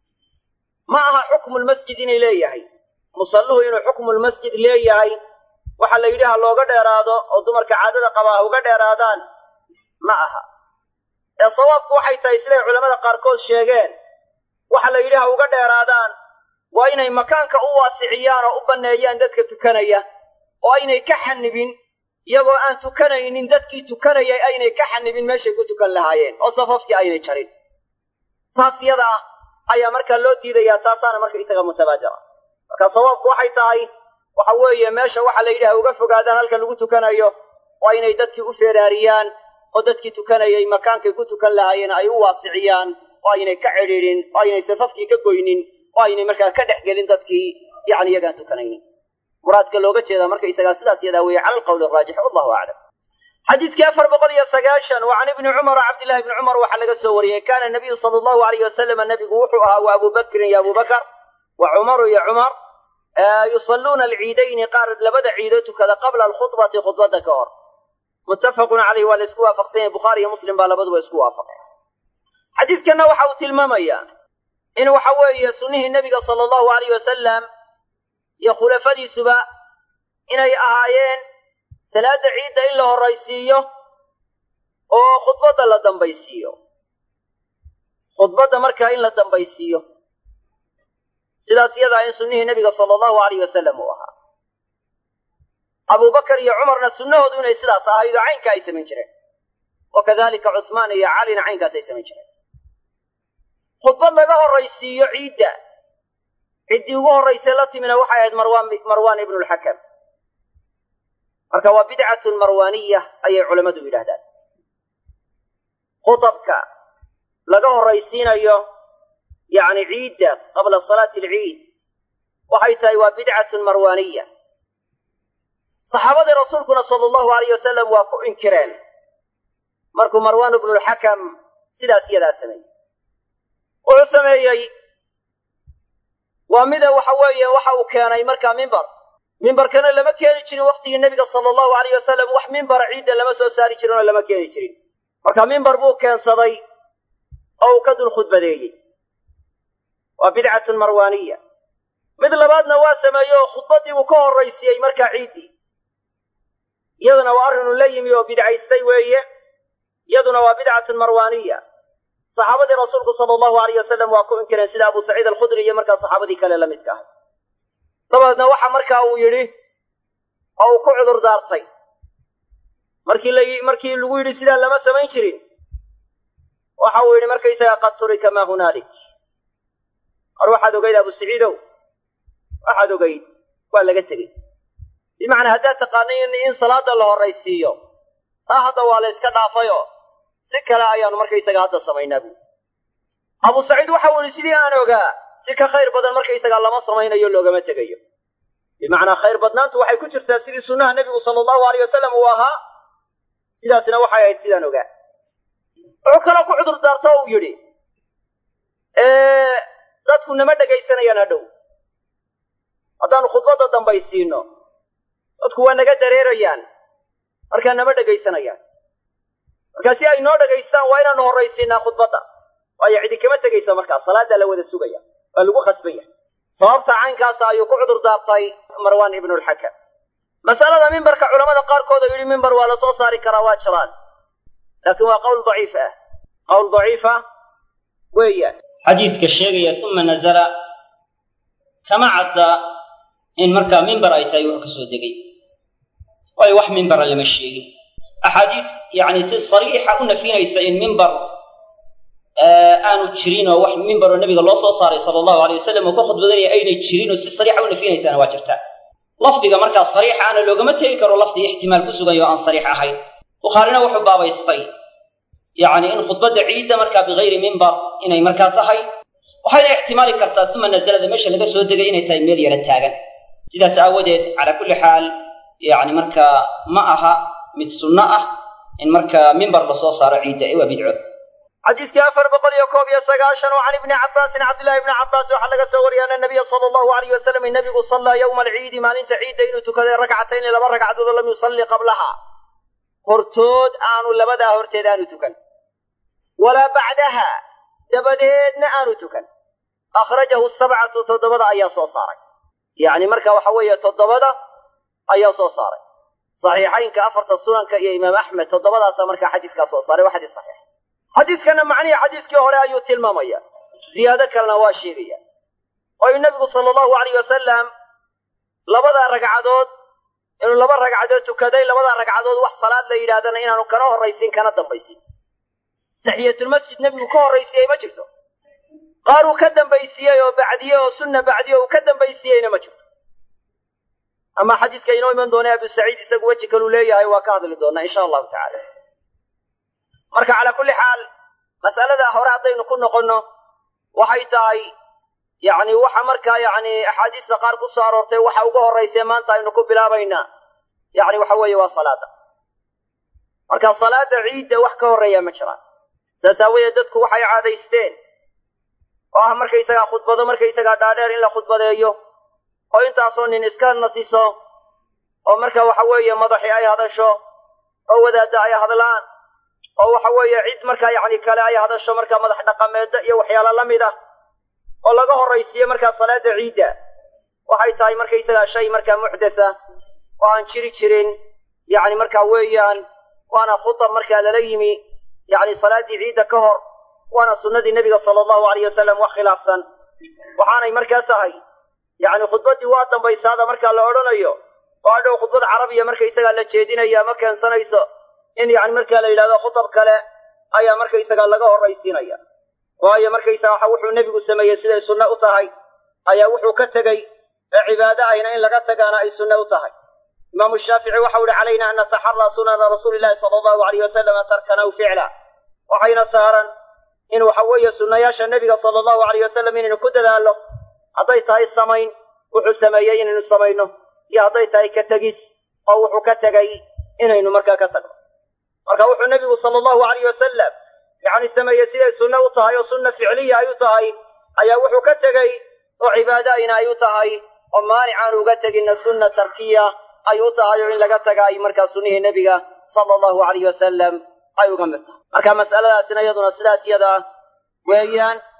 ma aha xukmulmasjid inay leeyahay musalluhu inuu xukmulmasjid leeyahay waxa la yidhi ha looga dheeraado oo dumarka caadada qabaa ha uga dheeraadaan ma aha ee sawaabku waxay tahay siday culammada qaarkood sheegeen waxa la yidhi ha uga dheeraadaan waa inay makaanka u waasiciyaan oo u banneeyaan dadka tukanaya oo aynay ka xanibin iyagoo aan tukanaynin dadkii tukanayay aynay ka xanibin meeshay ku tukan lahaayeen oo safafkii aynay jarin taas yada ah ayaa markaa loo diidayaa taasaana marka isaga mutabaadira marka sawaabku waxay tahay waxa weeye meesha waxa la yidhi ha uga fogaadaan halka lagu tukanayo oo aynay dadkii u feeraariyaan oo dadkii tukanayay makaankay ku tukan lahaayeen ay u waasiciyaan oo aynay ka cidhiidhin oo aynay safafkii ka goynin oo aynay markaa ka dhex gelin dadkii yacni iyagaan tukanaynin muraadka looga jeedaa marka isagaa sidaas yadaa weeye cala alqawli araajix wallahu aclam xadiiskii afar boqol iyo sagaashan wa can ibni cumar cabdillahi ibni cumar waxaa laga soo wariyey kaana nabiyu sala allahu alayh wasalama nabigu wuxuu ahaa wa abu bakrin iyo abubakar wa cumaru iyo cumar yusalluuna alciidayni qaar labada ciido tukada qabla alkhudbati khudbadda ka hor muttafaqun caleyh waa la isku waafaqsan yahay bukhaari iyo muslim baa labaduba isku waafaqeen xadiiskanna waxa uu tilmaamayaa in waxa weeye sunnihii nebiga sala allahu alayh wasalam iyo khulafadiisuba inay ahaayeen salaadda ciidda in la horraysiiyo oo khudbadda la dambaysiiyo khudbadda markaa in la dambaysiiyo sidaas yadaa in sunnihii nebiga sala allahu alayh wasalam uu ahaa abubakar iyo cumarna sunnahoodu inay sidaas ahayd oo caynka ay samayn jireen wa kadalika cuhmaan iyo calina caynkaas ay samayn jireen khudbad laga horraysiiyo ciidda ciddii ugu horraysay la timina waxay ahayd marwaan marwaan ibnulxakam marka waa bidcatun marwaaniya ayay culammadu yidhahdaan khutabka laga horraysiinayo yacni ciidda qabla salaati alciid waxay tahay waa bidcatun marwaaniya saxaabadii rasuulkuna sala allahu alayh wasalam waa ku inkireen markuu marwaan ibnulxakam sidaas yadaa sameeyey wuxuu sameeyey waa mida waxa weeye waxa uu keenay markaa mimbar mimbarkana lama keeni jirin wakhtigii nebiga sala allahu alayh wasalam wax mimbara ciidda lama soo saari jirin oo lama keeni jirin marka mimbar buu keensaday oo uu ka dul khudbadeeyey waa bidcatun marwaaniya mid labaadna waa sameeye oo khudbaddii buu ka horraysiiyey markaa ciiddii iyaduna waa arrinuu la yimi oo bidcaystay weeye iyaduna waa bidcatun marwaaniya saxaabadii rasuulku sala allahu alayh wasalam waa ku inkireen sida abu saciid alkhudri iyo markaa saxaabadii kale la midka ahay dabadeedna waxa markaa uu yidhi oo uu ku cudur daartay markii la markii lagu yidhi sidaa lama samayn jirin waxa uu yidhi markaysaga qad turika maa hunaalik mar waxaad ogayd abu saciidow waxaad ogayd waa laga tegey bimacnaa haddaad taqaanay in salaada la horraysiiyo taa hadda waa la yska dhaafayoo si kale ayaanu markaysaga hadda samaynaa buui abu saciid waxa uu yidhi sidii aan ogaa si ka khayr badan markaysaga lama samaynayo loogama tegayo bimacnaa khayr badnaantu waxay ku jirtaa sidii sunnaha nebigu sala allahu alayh wasalam uu ahaa sidaasna waxay ahayd sidaan ogaa wuxuu kaloo ku cudur daarto uu yidhi dadku nama dhegaysanayaan hadhow haddaanu khudbadda dambaysiino dadku waa naga dareerayaan markaa nama dhegaysanayaan markaa si ay noo dhagaystaan waa inaanu horraysiinaa khudbadda waayo cidi kama tegaysa markaa salaaddaa la wada sugaya waa lagu khasban yahay sababta caynkaasa ayuu ku cudur daartay marwaan ibnulxakam masalada mimbarka culamada qaarkood oo yidhi mimbar waa la soo saari karaa waa jiraan laakiin waa qowl daciif ah qowl daciifa weeyaan xadiidka sheegaya uma nazala kama cadda in markaa mimbar ay tahay wax ka soo degay waayo wax mimbara lama sheegin axaadiis yacni si sariixa u nafinaysa in mimbar aanu jirin oo wax mimbaroo nabiga loo soo saaray sala allahu alay wasalam oo ka khudbadanaya aynay jirin oo si sariixa u nafinaysana waa jirtaa lafdiga markaa sariixa ana loogama tegi karo lafdi ixtimaal ku sugan oo aan sariix ahayn bukhaarina wuxuu baabaystay yacni in khudbadda ciidda markaa bigayri mimbar inay markaa tahay waxayna ixtimaali kartaa uma nazalada meesha laga soo degay inay tahay meel yara taagan sidaas aawadeed calaa kulli xaal yacni markaa ma aha mid sunno ah in markaa mimbar lasoo saaro ciidda ee waa bidco xadiiskii afar boqol iyo koob iyo sagaashan oo can ibni cabbaasin cabdillahi ibni cabbaas waxaa laga soo wariyay ana nabiya sala allahu alayh wasalam nabigu sallaa yowma alciidi maalinta ciidda inuu tukaday rakcatayni laba ragcadood oo lam yusalli qablaha hortood aanu labadaa horteed aanu tukan walaa bacdaha dabadeedna aanu tukan akhrajahu sabcatu toddobada ayaa soo saaray yacni marka waxa weeye toddobada ayaa soo saaray saxiixaynka afarta sunanka iyo imaam axmed toddobadaasaa markaa xadiiskaa soo saaray waa xadiis saxiix xadiiskana macnihii xadiiskii hore ayuu tilmaamaya ziyaado kalena waa sheegaya waayu nebigu sala allahu alayh wasalam labada ragcadood inuu laba ragcadood tukaday labada ragcadood wax salaad la yidhahdana inaanu kana horraysin kana dambaysin taxiyatulmasjid nebigu ka horraysiiyey ma jirto qaar uu ka dambaysiiyey oo bacdiye oo sunna bacdiye uu ka dambaysiiyeyna ma jirto ama xadiiska inoo iman doona abu saciid isagu weji kaluu leeyahay waa ka hadli doonaa insha allahu tacala marka calaa kulli xaal mas'alada hore haddaynu ku noqonno waxay tahay yacni waxa markaa yacni axaadiista qaar ku soo aroortay waxa uga horraysee maanta aynu ku bilaabaynaa yacni waxa weeye waa salaada marka salaada ciidda wax ka horreeya ma jiraan saas aawadeed dadku waxay caadaysteen oo ah markaysagaa khudbado markaysagaa dhaadheer in la khudbadeeyo oo intaasoo nin iska nasiso oo marka waxa weeye madaxii ay hadasho oo wadaadda ay hadlaan oo waxa weeye cid markaa yacni kale ay hadasho markaa madax dhaqameedda iyo waxyaala la mid ah oo laga horraysiiyo markaa salaada ciidda waxay tahay markaysagaa shay markaa muxdatha oo aan jiri jirin yacni markaa weeyaan waana khutab markaa lala yimi yacni salaaddii ciidda ka hor waana sunnadii nebiga sala allahu alayh wasalam wax khilaafsan waxaanay markaa tahay yacni khudbaddii waa dambaysaada markaa la odhanayo oo hadhow khudbad carabiya markaysagaa la jeedinaya ma keensanayso in yacni markaa la yidhahdo khutab kale ayaa markaysagaa laga horraysiinaya waayo markaysaga waxa wuxuu nebigu sameeyey siday sunne u tahay ayaa wuxuu ka tegey ee cibaado ahna in laga tagaana ay sunne u tahay imaamu shaafici waxau ihi calayna an nataxaraa sunana rasuuli illahi sala allahu alayh wasalama tarkan aw ficla waxayna saaran in waxa weeye sunnayaasha nebiga sala allahu alayh wasalam inaynu ku dadaallo hadday tahay samayn wuxuu sameeyey inaynu samayno iyo hadday tahay ka tegis oo wuxuu ka tegay inaynu markaa ka tagno marka wuxuu nebigu sala allahu alayh wasalam yacni sameeyey siday sunne u tahay oo sunna ficliya ay u tahay ayaa wuxuu ka tegey oo cibaado ayna ay u tahay oo maanic aan uga teginna sunna tarkiya ay u tahay oo in laga taga ay markaa sunnihii nebiga sala allahu alayh wasalam ay uga mid tahay marka mas'aladaasina iyaduna sidaas yada weeyaan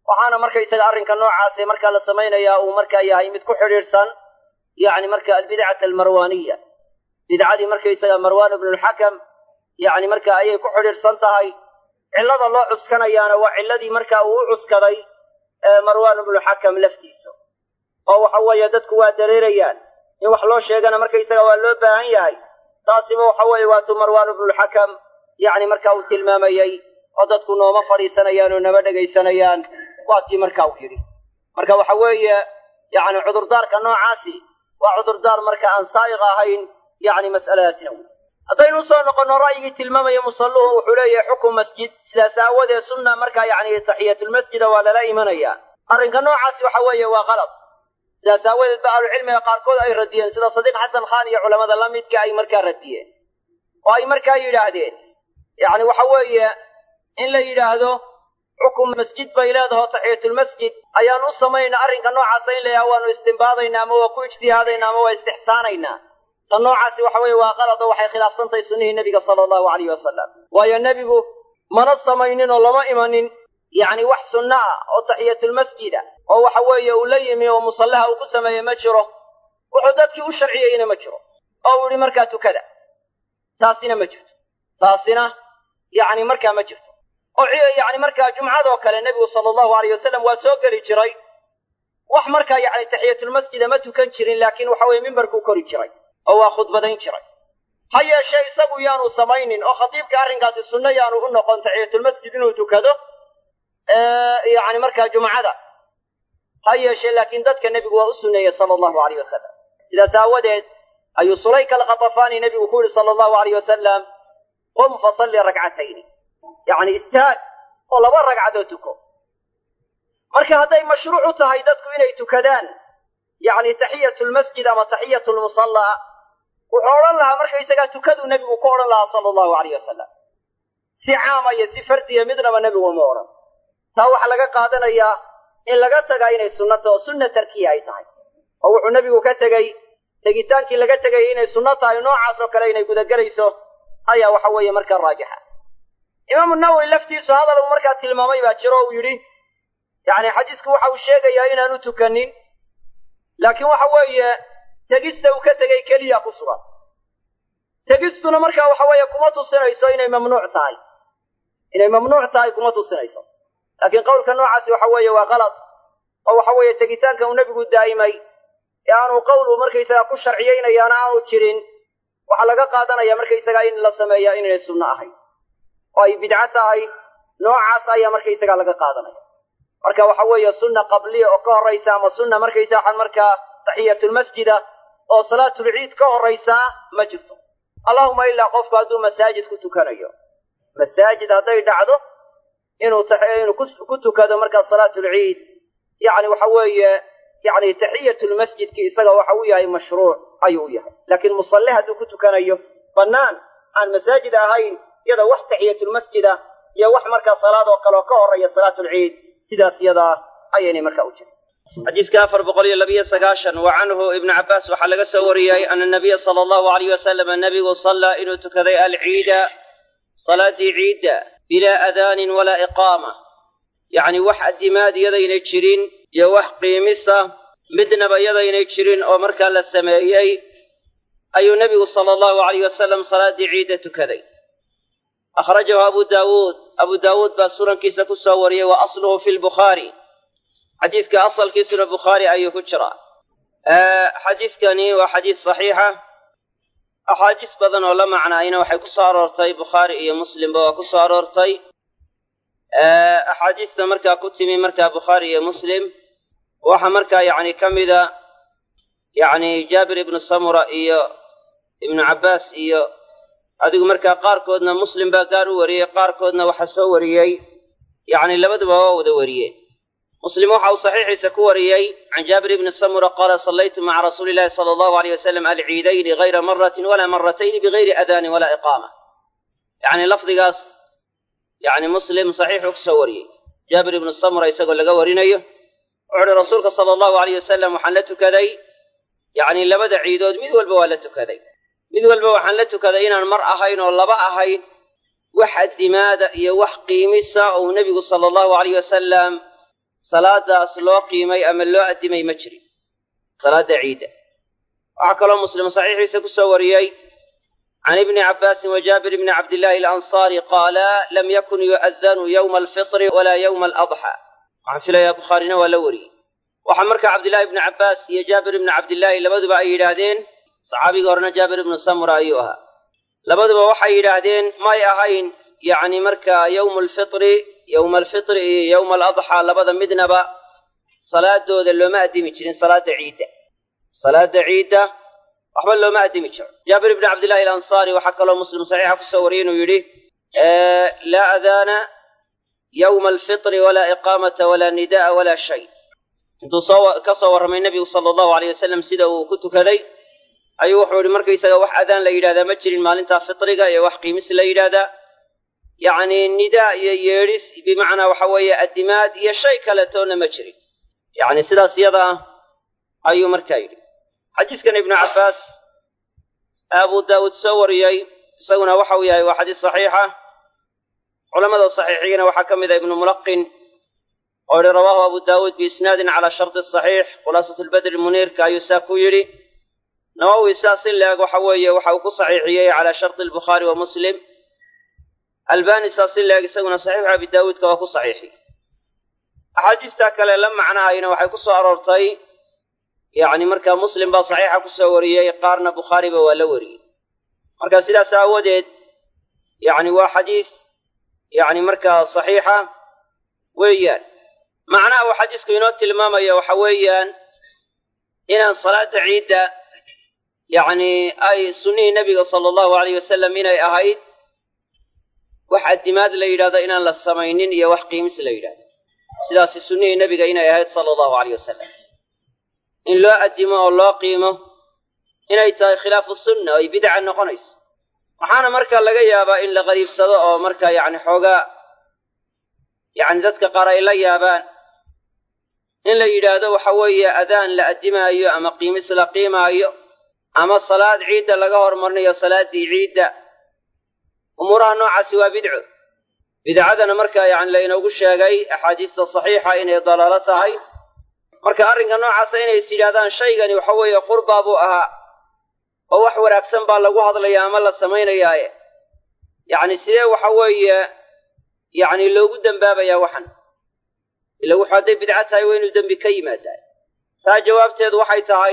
waxaana markaysaga arrinka noocaase markaa la samaynayaa uu markaa yahay mid ku xidhiidhsan yacni marka albidcata almarwaaniya bidcadii markaysaga marwaan ibnulxakam yacni marka ayay ku xidhiidhsan tahay cillada loo cuskanayaana waa cilladii marka uu u cuskaday marwaan ibnulxakam laftiisa oo waxa weeye dadku waa dareerayaan in wax loo sheegana markaysaga waa loo baahan yahay taasiba waxa weeye waatuu marwaan ibnulxakam yacni marka uu tilmaamayey oo dadku nooma fadhiisanayaan oo nama dhegaysanayaan waa tii marka uu yidhi marka waxa weeye yacni cudurdaarka noocaasi waa cudurdaar marka aan saa'iq ahayn yacni mas'aladaasina wey haddaynu usoo noqonno ra'yigii tilmaamaya musalluhu wuxuu leeyahay xukum masjid sidaas aawadeed sunna markaa yacni taxiyatulmasjida waa lala imanayaa arrinka noocaasi waxa weeye waa qalad sidaas aawadeed ba ahlucilmiga qaarkood ay radiyeen sida sadiiq xasan khaan iyo culamada la midka ay markaa radiyeen oo ay markaa yidhaahdeen yacni waxa weeye in la yidhaahdo xukum masjid bay leedaho taxiyatulmasjid ayaan u samaynaa arrinka noocaasa in la yidhahdo waanu istimbaadaynaa ama waa ku ijtihaadaynaa ama waa istixsaanaynaa tan noocaasi waxa weeye waa qalad oo waxay khilaafsantahay sunnihii nebiga sala allahu alayh wasalam waayo nebigu mana samaynin oo lama imanin yacni wax sunno ah oo taxiyatulmasjida oo waxa weeye uu la yimi oo musallaha uu ku sameeyey ma jiro wuxuu dadkii u sharciyeyna ma jiro oo uu yidhi markaa tukada taasina ma jirto taasina yacni markaa ma jirto oo yacni markaa jumcadoo kale nebigu sala allahu alayh wasalam waa soo geli jiray wax markaa yacni taxiyatulmasjida ma tukan jirin laakiin waxa weeye mimbarkuu kori jiray oo waa khudbadayn jiray ha yeeshee isagu yaanu samaynin oo khatiibka arrinkaasi sunno yaanu u noqon taxiyatulmasjid inuu tukado yacni markaa jumcada ha yeeshee laakiin dadka nebigu waa u sunneeyey sala allahu alayh wasalam sidaas aawadeed ayuu sulayka alkhatafaani nebigu ku yidhi sala allahu alayh wasalam qum fasalli rakcatayni yacni istaag oo laba ragcadood tuko marka hadday mashruuc u tahay dadku inay tukadaan yacni taxiyatulmasjid ama taxiyatulmusallaa wuxuu odhan lahaa markaysagaa tukaduu nebigu ku odhan lahaa sala allahu alayh wasalam si caama iyo si fardiya midnaba nebigu ma odhan taa waxaa laga qaadanayaa in laga tagaa inay sunno taho sunna tarkiya ay tahay oo wuxuu nebigu ka tegey tegitaankii laga tegayay inay sunno tahay noocaas oo kale inay gudagelayso ayaa waxa weeye markaa raajixa imaamu nawowi laftiisu hadal uu markaa tilmaamay baa jiro uu yidhi yacni xadiisku waxa uu sheegayaa inaanu tukanin laakiin waxa weeye tegista uu ka tegey keliya ku sugan tegistuna markaa waxa weeye kuma tusinayso inay mamnuuc tahay inay mamnuuc tahay kuma tusinayso laakiin qowlka noocaasi waxa weeye waa qalad oo waxa weeye tegitaanka uu nebigu daa'imay ee aanu qowlu markaysagaa ku sharciyeynayaana aanu jirin waxaa laga qaadanaya markaysagaa in la sameeyaa inaynay sunno ahayn oo ay bidco tahay noocaas ayaa markaysagaa laga qaadanaya marka waxa weeye sunna qabliya oo ka horraysa ama sunna markaysa waxaan markaa taxiyatulmasjida oo salaatulciid ka horraysaa ma jirto allahuma ilaa qofku hadduu masaajid ku tukanayo masaajid hadday dhacdo inuu inuu ku tukado markaa salaatulciid yacni waxa weeye yacni taxiyatulmasjidki isaga waxa u yahay mashruuc ayuu u yahay laakiin musalle hadduu ku tukanayo bannaan aan masaajid ahayn iyada wax taxiyatulmasjida iyo wax markaa salaad oo kaleoo ka horreeya salaatulciid sidaas yadaa ayaynay markaa u jirin xadiiska afar boqol iyo labiyo sagaashan wa canhu ibnu cabbaas waxaa laga soo wariyey ana nabiya sala allahu alayh wasalama nebigu sallaa inuu tukaday alciida salaaddii ciidda bilaa adaanin walaa iqaama yacni wax addimaad yadaynay jirin iyo wax qiimisa midnaba yadaynay jirin oo markaa la sameeyey ayuu nebigu sala allahu alayh wasalam salaaddii ciidda tukaday akhrajahu abu daawuud abu daawuud baa sunankiisa ku soo wariyey wa asluhu fi lbukhaari xadiidka asalkiisuna bukhaari ayuu ku jiraa xadiidkani waa xadiis saxiixa axaadiis badan oo la macnaayna waxay ku soo aroortay bukhaari iyo muslimba waa ku soo aroortay axaadiista markaa ku timi markaa bukhaari iyo muslim waxaa markaa yacni ka mida yacni jaabir ibnu samura iyo ibnu cabbaas iyo adigu markaa qaarkoodna muslim baa gaar u wariyey qaarkoodna waxaa soo wariyey yacni labaduba waa wada wariyeen muslim waxa uu saxiixiisa ku wariyey can jaabir ibni samura qaala sallaytu maca rasuuli illahi sala allahu aleyh wasalam alciidayni gayra maratin walaa maratayni bigayri adaanin walaa iqaama yacni lafdigaas yacni muslim saxiixuu kusoo wariyey jaabir ibnu samura isagoo laga warinayo wuxuu uhi rasuulka sala allahu aleyh wasalam waxaan la tukaday yacni labada ciidood mid walba waa la tukaday mid walba waxaan la tukaday inaan mar ahayn oo laba ahayn wax addimaada iyo wax qiimisa ou nebigu sala allahu aleyh wasalam salaadaas loo qiimay ama loo addimay ma jirin salaadda ciidda waxaa kaloo muslim saxiixiisa ku soo wariyey can ibni cabbaasin wa jaabir bni cabdillaahi alansaari qaala lam yakun yu'adanu yowma alfitri walaa yowma aladxa waxaan filayaa bukhaarina waa la wariyey waxaa markaa cabdillahi ibni cabbaas iyo jaabir ibni cabdillaahi labaduba ay yidhaahdeen saxaabigii horena jaabir ibnu samura ayuu ahaa labaduba waxay yidhaahdeen may ahayn yacni markaa yowmu alfitri yowma alfitri iyo yowma aladxaa labada midnaba salaadooda looma addimi jirin salaadda ciidda salaadda ciidda waxba looma addimi jiro jaabir ibni cabdillahi alansaari waxaa kaloo muslim saxiixa kusoo wariyey inuu yidhi laa adaana yowma alfitri walaa iqaamata walaa nida'a walaa shay intuu soo ka soo warramay nebigu sala allahu alayh wasalam sida uu ku tukaday ayuu wuxuu yidhi markaysaga wax adaan la yidhahdaa ma jirin maalintaa fitriga iyo wax qiimis la yidhaahdaa yacni nidaa iyo yeedhis bimacnaa waxa weeye addimaad iyo shay kaletoona ma jirin yacni sidaas iyada ah ayuu markaa yidhi xadiiskan ibnu cabbaas abu daawuud soo wariyey isaguna waxa uu yahay waa xadiis saxiixa culamada saxiixiyana waxaa ka mid a ibnu mulaqin oo yihi rawaahu abu daawuud biisnaadin calaa sharti saxiix khulaasat lbadri muniirka ayuu saa ku yidhi nawowi saas in la-eg waxa weeye waxa uu ku saxiixiyey calaa sharti albukhaari wa muslim albani saas in la-eg isaguna saxiixu abi daawuudka waa ku saxiixiyey axaadiistaa kale la macnahayna waxay ku soo aroortay yacni markaa muslim baa saxiixa ku soo wariyey qaarna bukhaariba waa la wariyey marka sidaas aawadeed yacni waa xadiis yacni markaa saxiixa weeyaan macnaha uu xadiisku inoo tilmaamaya waxa weeyaan inaan salaada ciidda yacni ay sunnihii nebiga sala allahu alayh wasalam inay ahayd wax addimaad la yidhahdo inaan la samaynin iyo wax qiimis la yidhahdo sidaasi sunnihii nebiga inay ahayd sala allahu alayh wasalam in loo addimo oo loo qiimo inay tahay khilaafu sunna oo ay bidca noqonayso waxaana markaa laga yaabaa in la qariibsado oo markaa yacni xoogaa yacni dadka qaar ay la yaabaan in la yidhaahdo waxa weeye adaan la addimaayo ama qiimis la qiimaayo ama salaad ciidda laga hormarinayo salaaddii ciidda umuuraha noocaasi waa bidco bidcadana markaa yacni laynoogu sheegay axaadiista saxiixa inay dalaalo tahay marka arrinka noocaasa inay is yidhahdaan shaygani waxa weeye qurbaa buu ahaa oo wax wanaagsan baa lagu hadlaya ama la samaynayaaye yacni sidee waxa weeye yacni loogu dembaabayaa waxan ila wuxuu hadday bidco tahay waa inuu dembi ka yimaadaa taa jawaabteedu waxay tahay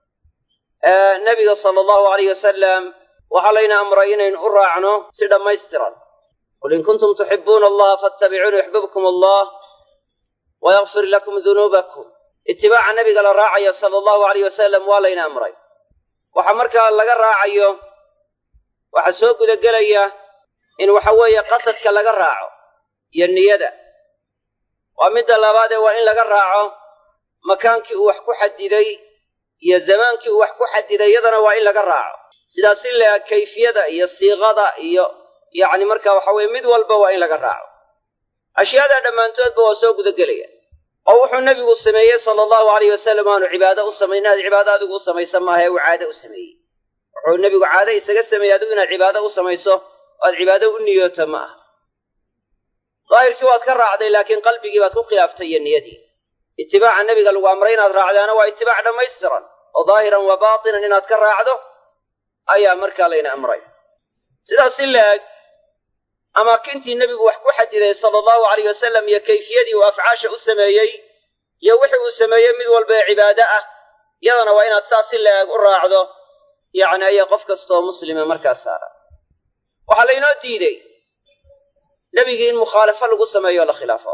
nebiga sala allahu alayh wasalam waxaa layna amray inaynu u raacno si dhammaystiran qul in kuntum tuxibuuna allaha faatabicuuni yuxbibkum allah wayakfir lakum dunuubakum itibaaca nebiga la raacayo sala allahu alayh wasalam waa layna amray waxa markaa laga raacayo waxaa soo gudagelaya in waxa weeye qasadka laga raaco iyo niyada waa midda labaadee waa in laga raaco makaankii uu wax ku xadiday iyo zamaankii uu wax ku xadiday iyadana waa in laga raaco sidaas in la kayfiyada iyo siiqada iyo yacni marka waxa weeye mid walba waa in laga raaco ashyaadaa dhammaantoodba waa soo gudagelaya oo wuxuu nebigu sameeyey sala allahu alayh wasalam aanu cibaado u samayn inaad cibaado adigu u samaysa maaha ee uu caado u sameeyey wuxuu nebigu caado isaga sameeyey adigu inaad cibaado u samayso oo aad cibaado u niyooto ma aha daahirkii waad ka raacday laakiin qalbigii baad ku khilaaftay iyo niyadii itibaaca nebiga lagu amray inaad raacdaana waa itibaac dhammaystiran oo daahiran wa baatinan inaad ka raacdo ayaa markaa layna amray sidaas in la eg amaakintii nebigu wax ku xadiday sala allahu alayh wasalam iyo kayfiyadii uu afcaasha u sameeyey iyo wixii uu sameeyey mid walba ee cibaado ah yadana waa inaad saas in la eg u raacdo yacni ayaa qof kastaoo muslima markaa saara waxaa laynoo diidey nebigii in mukhaalafo lagu sameeyo o la khilaafo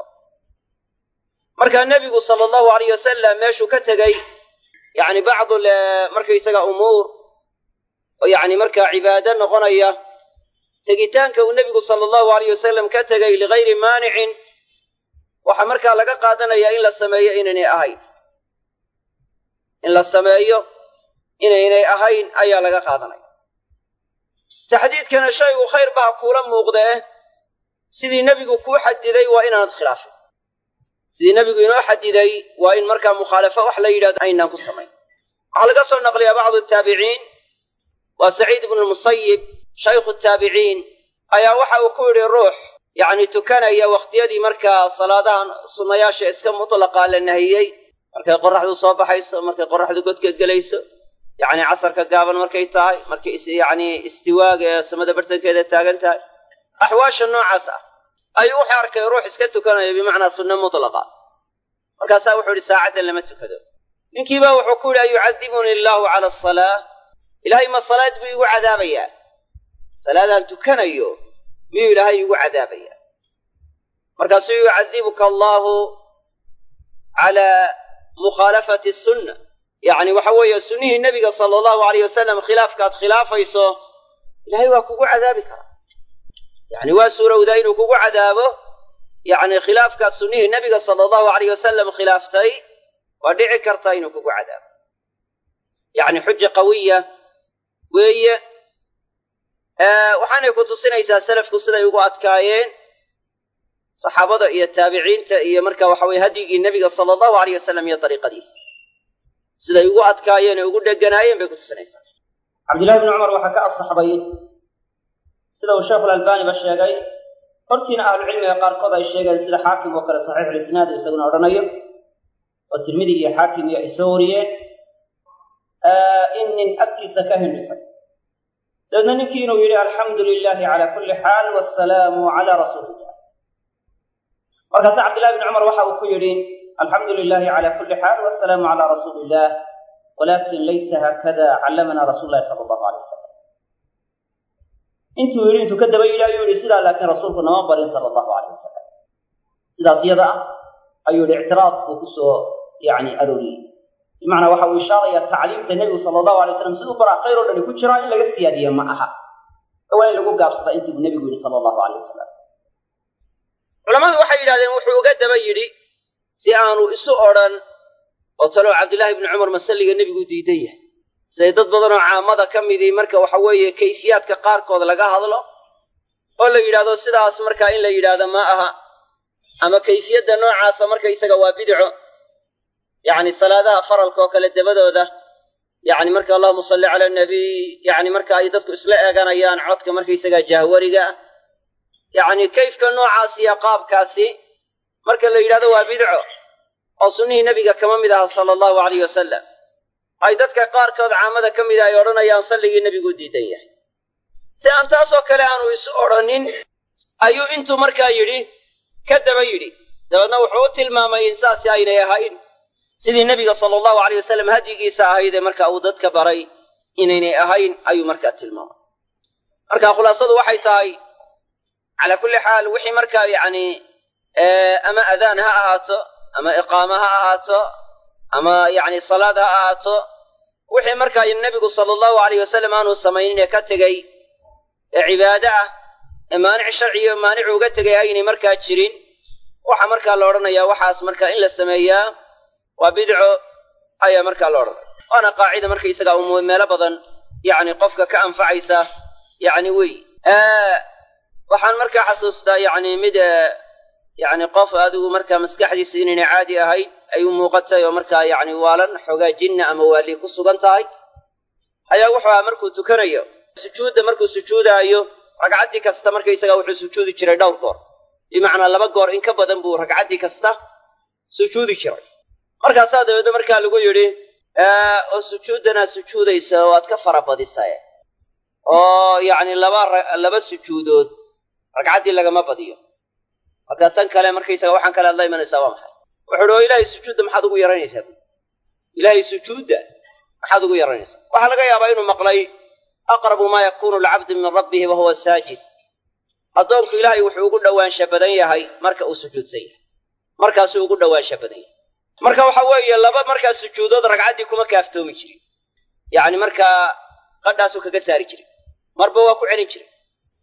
markaa nebigu sala allahu alayh wasalam meeshuu ka tegey yacni bacdu markaysaga umuur oo yacni markaa cibaado noqonaya tegitaanka uu nebigu sala allahu alayh wasalam ka tegay ligayri maanicin waxaa markaa laga qaadanayaa in la sameeyo inaynay ahayn in la sameeyo inaynay ahayn ayaa laga qaadanaya taxdiidkana shaygu khayr baa kuula muuqdee sidii nebigu kuu xadiday waa inaanad khilaafin sidii nebigu inoo xadiday waa in markaa mukhaalafo wax la yidhahdo aynaan ku samayn waxaa laga soo naqliyaa bacdu taabiciin waa saciid ibnu lmusayib shaykhu taabiciin ayaa waxa uu ku yidhi ruux yacni tukanaya wakhtiyadii markaa salaadahan sunnayaasha iska mutlaqaa la nahiyey markay qoraxdu soo baxayso markay qoraxdu godka gelayso yacni casarka gaaban markay tahay markay yacni istiwaaga ee samada bartankeeda taagan tahay axwaasha noocaas ah ayuu wuxuu arkay ruux iska tukanaya bimacnaa sunno mutlaqa markaasaa wuxuu yidhi saacaddan lama tukado ninkiiba wuxuu ku yidhi an yucadibuni illaahu cala asalaa ilaahay ma salaad buu igu cadaabayaa salaadaan tukanayo miyuu ilaahay igu cadaabayaa markaasuu yucadibuka allaahu calaa mukhaalafati sunna yacni waxa weeye sunnihii nebiga sala allahu alayh wasalam khilaafkaad khilaafayso ilaahay waa kugu cadaabi karaa yacni waa suurowdaa inuu kugu cadaabo yacni khilaafkaad sunnihii nebiga sala allahu alayh wasalam khilaaftay waa dhici kartaa inuu kugu cadaabo yacni xuja qawiya weeye waxaanay ku tusinaysaa salafku siday ugu adkaayeen saxaabada iyo taabiciinta iyo marka waxa weye hadyigii nebiga sala allahu alayh wasalam iyo dariiqadiisa siday ugu adkaayeen ee ugu dheganaayeen bay ku tusinaysaa cabdillahi bni cumar waxaa ka asaxday sida uu sheekhulalbaaniba sheegay hortiina ahlucilmiga qaarkood ay sheegeen sida xaakim oo kale saxiixulisnaad isaguna odhanayo oo tirmidi iyo xaakim iyo ay soo wariyeen in nin agtiisa ka hindhisay dabeedna ninkii inuu yidhi alxamdu lilaahi cala kulli xaal wasalaamu calaa rasuulillah markaase cabdillahi bni cumar waxa uu ku yidhi alxamdu lilaahi cala kulli xaal wasalaamu calaa rasuuli illah walakin laysa haakada callamana rasuulu llahi sala allahu alay wasalam intuu yidhi intuu ka daba yidhi ayuu yidhi sidaa laakiin rasuulku nama barin sala allahu alayh wasalam sidaas iyada ah ayuu yidhi ictiraad buu ku soo yacni arooriyey bimacnaa waxa uu ishaaraya tacliimta nebigu sala allahu alay slam siduu baraa khayr oo dhani ku jiraa in laga siyaadiye ma aha ee waa in lagu gaabsadaa intuu nebigu yidhi sala allahu alayh wasalam culammadu waxay yidhahdeen wuxuu uga daba yidhi si aanu isu odhan oo talow cabdillaahi ibni cumar masalliga nebigu diidan yahay siday dad badanoo caamada ka midii marka waxa weeye kayfiyaadka qaarkood laga hadlo oo la yidhahdo sidaas markaa in la yidhaahdo ma aha ama kayfiyadda noocaasa markaysaga waa bidco yacni salaadaha faralka oo kale dabadooda yacni marka allahuma salli cala nabiy yacni marka ay dadku isla eeganayaan codka markaysaga jahwariga yacni kayfka noocaas iyo qaabkaasi marka la yidhahdo waa bidco oo sunnihii nebiga kama mid aha sala allahu alayh wasalam ay dadka qaarkood caamada ka mida ay odhanayaan salligii nebigu diidan yahay si aan taasoo kale aanu isu odhanin ayuu intuu markaa yidhi ka daba yidhi dabeedna wuxuu u tilmaamay in saasi aynay ahayn sidii nebiga sala allahu alayh wasalam hadyigiisa ahaydee marka uu dadka baray inaynay ahayn ayuu markaa tilmaamay marka khulaasadu waxay tahay calaa kulli xaal wixii markaa yacni ama adaan ha ahaato ama iqaama ha ahaato ama yacni salaad ha ahaato wixii markaa nebigu sala allahu alayh wasalam aanu samaynin ee ka tegey ee cibaade ah ee maanic sharciyo maanicu uga tegay aynay markaa jirin waxa markaa la odhanayaa waxaas markaa in la sameeyaa waa bidco ayaa markaa la odhanaya waana qaacida markaysaga um meelo badan yacni qofka ka anfacaysa yacni wey waxaan markaa xasuustaa yacni mid yacni qof adigu markaa maskaxdiisu inaynay caadi ahayn ay u muuqatay oo markaa yacni waalan xoogaa jinna ama waali ku sugan tahay ayaa wuxuu aha markuu tukanayo sujuudda markuu sujuudaayo ragcaddii kasta markaysaga wuxuu sujuudi jiray dhowr goor bimacnaa laba goor in ka badan buu ragcaddii kasta sujuudi jiray markaasaa dabeedna markaa lagu yidhi oo sujuuddanaad sujuudaysa waad ka fara badisae oo yacni laba laba sujuudood ragcaddii lagama badiyo marka tan kale markaysaga waxaan kale adla imanaysaa waa maxay wuxu uhi oo ilaahay sujuudda maxaad ugu yaranaysaa bu ilaahay sujuudda maxaad ugu yaranaysaa waxaa laga yaabaa inuu maqlay aqrabu maa yakunu lcabdu min rabbihi wahuwa saajid addoonku ilaahay wuxuu ugu dhowaansha badan yahay marka uu sujuudsan yahay markaasuu ugu dhowaansha badan yahay marka waxa weeye laba markaa sujuudood ragcaddii kuma kaaftoomi jirin yacni markaa qadhaasuu kaga saari jiray marba waa ku celin jiray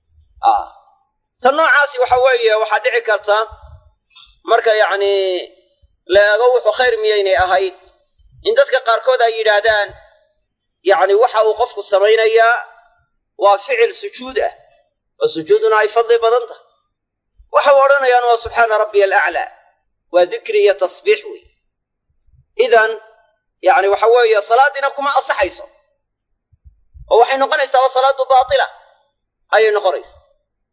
tan noocaasi waxa weeye waxaa dhici karta marka yacni la eego wuxuu khayr miyaynay ahayd in dadka qaarkood ay yidhaahdaan yacni waxa uu qofku samaynayaa waa ficil sujuud ah oo sujuuduna ay fadli badan tahay waxay odhanayaan waa subxaana rabbiya alaclaa waa dikri iyo tasbiix wey idan yacni waxa weeye salaadiina kuma asaxayso oo waxay noqonaysaa waa salaadu baatila ayay noqonaysaa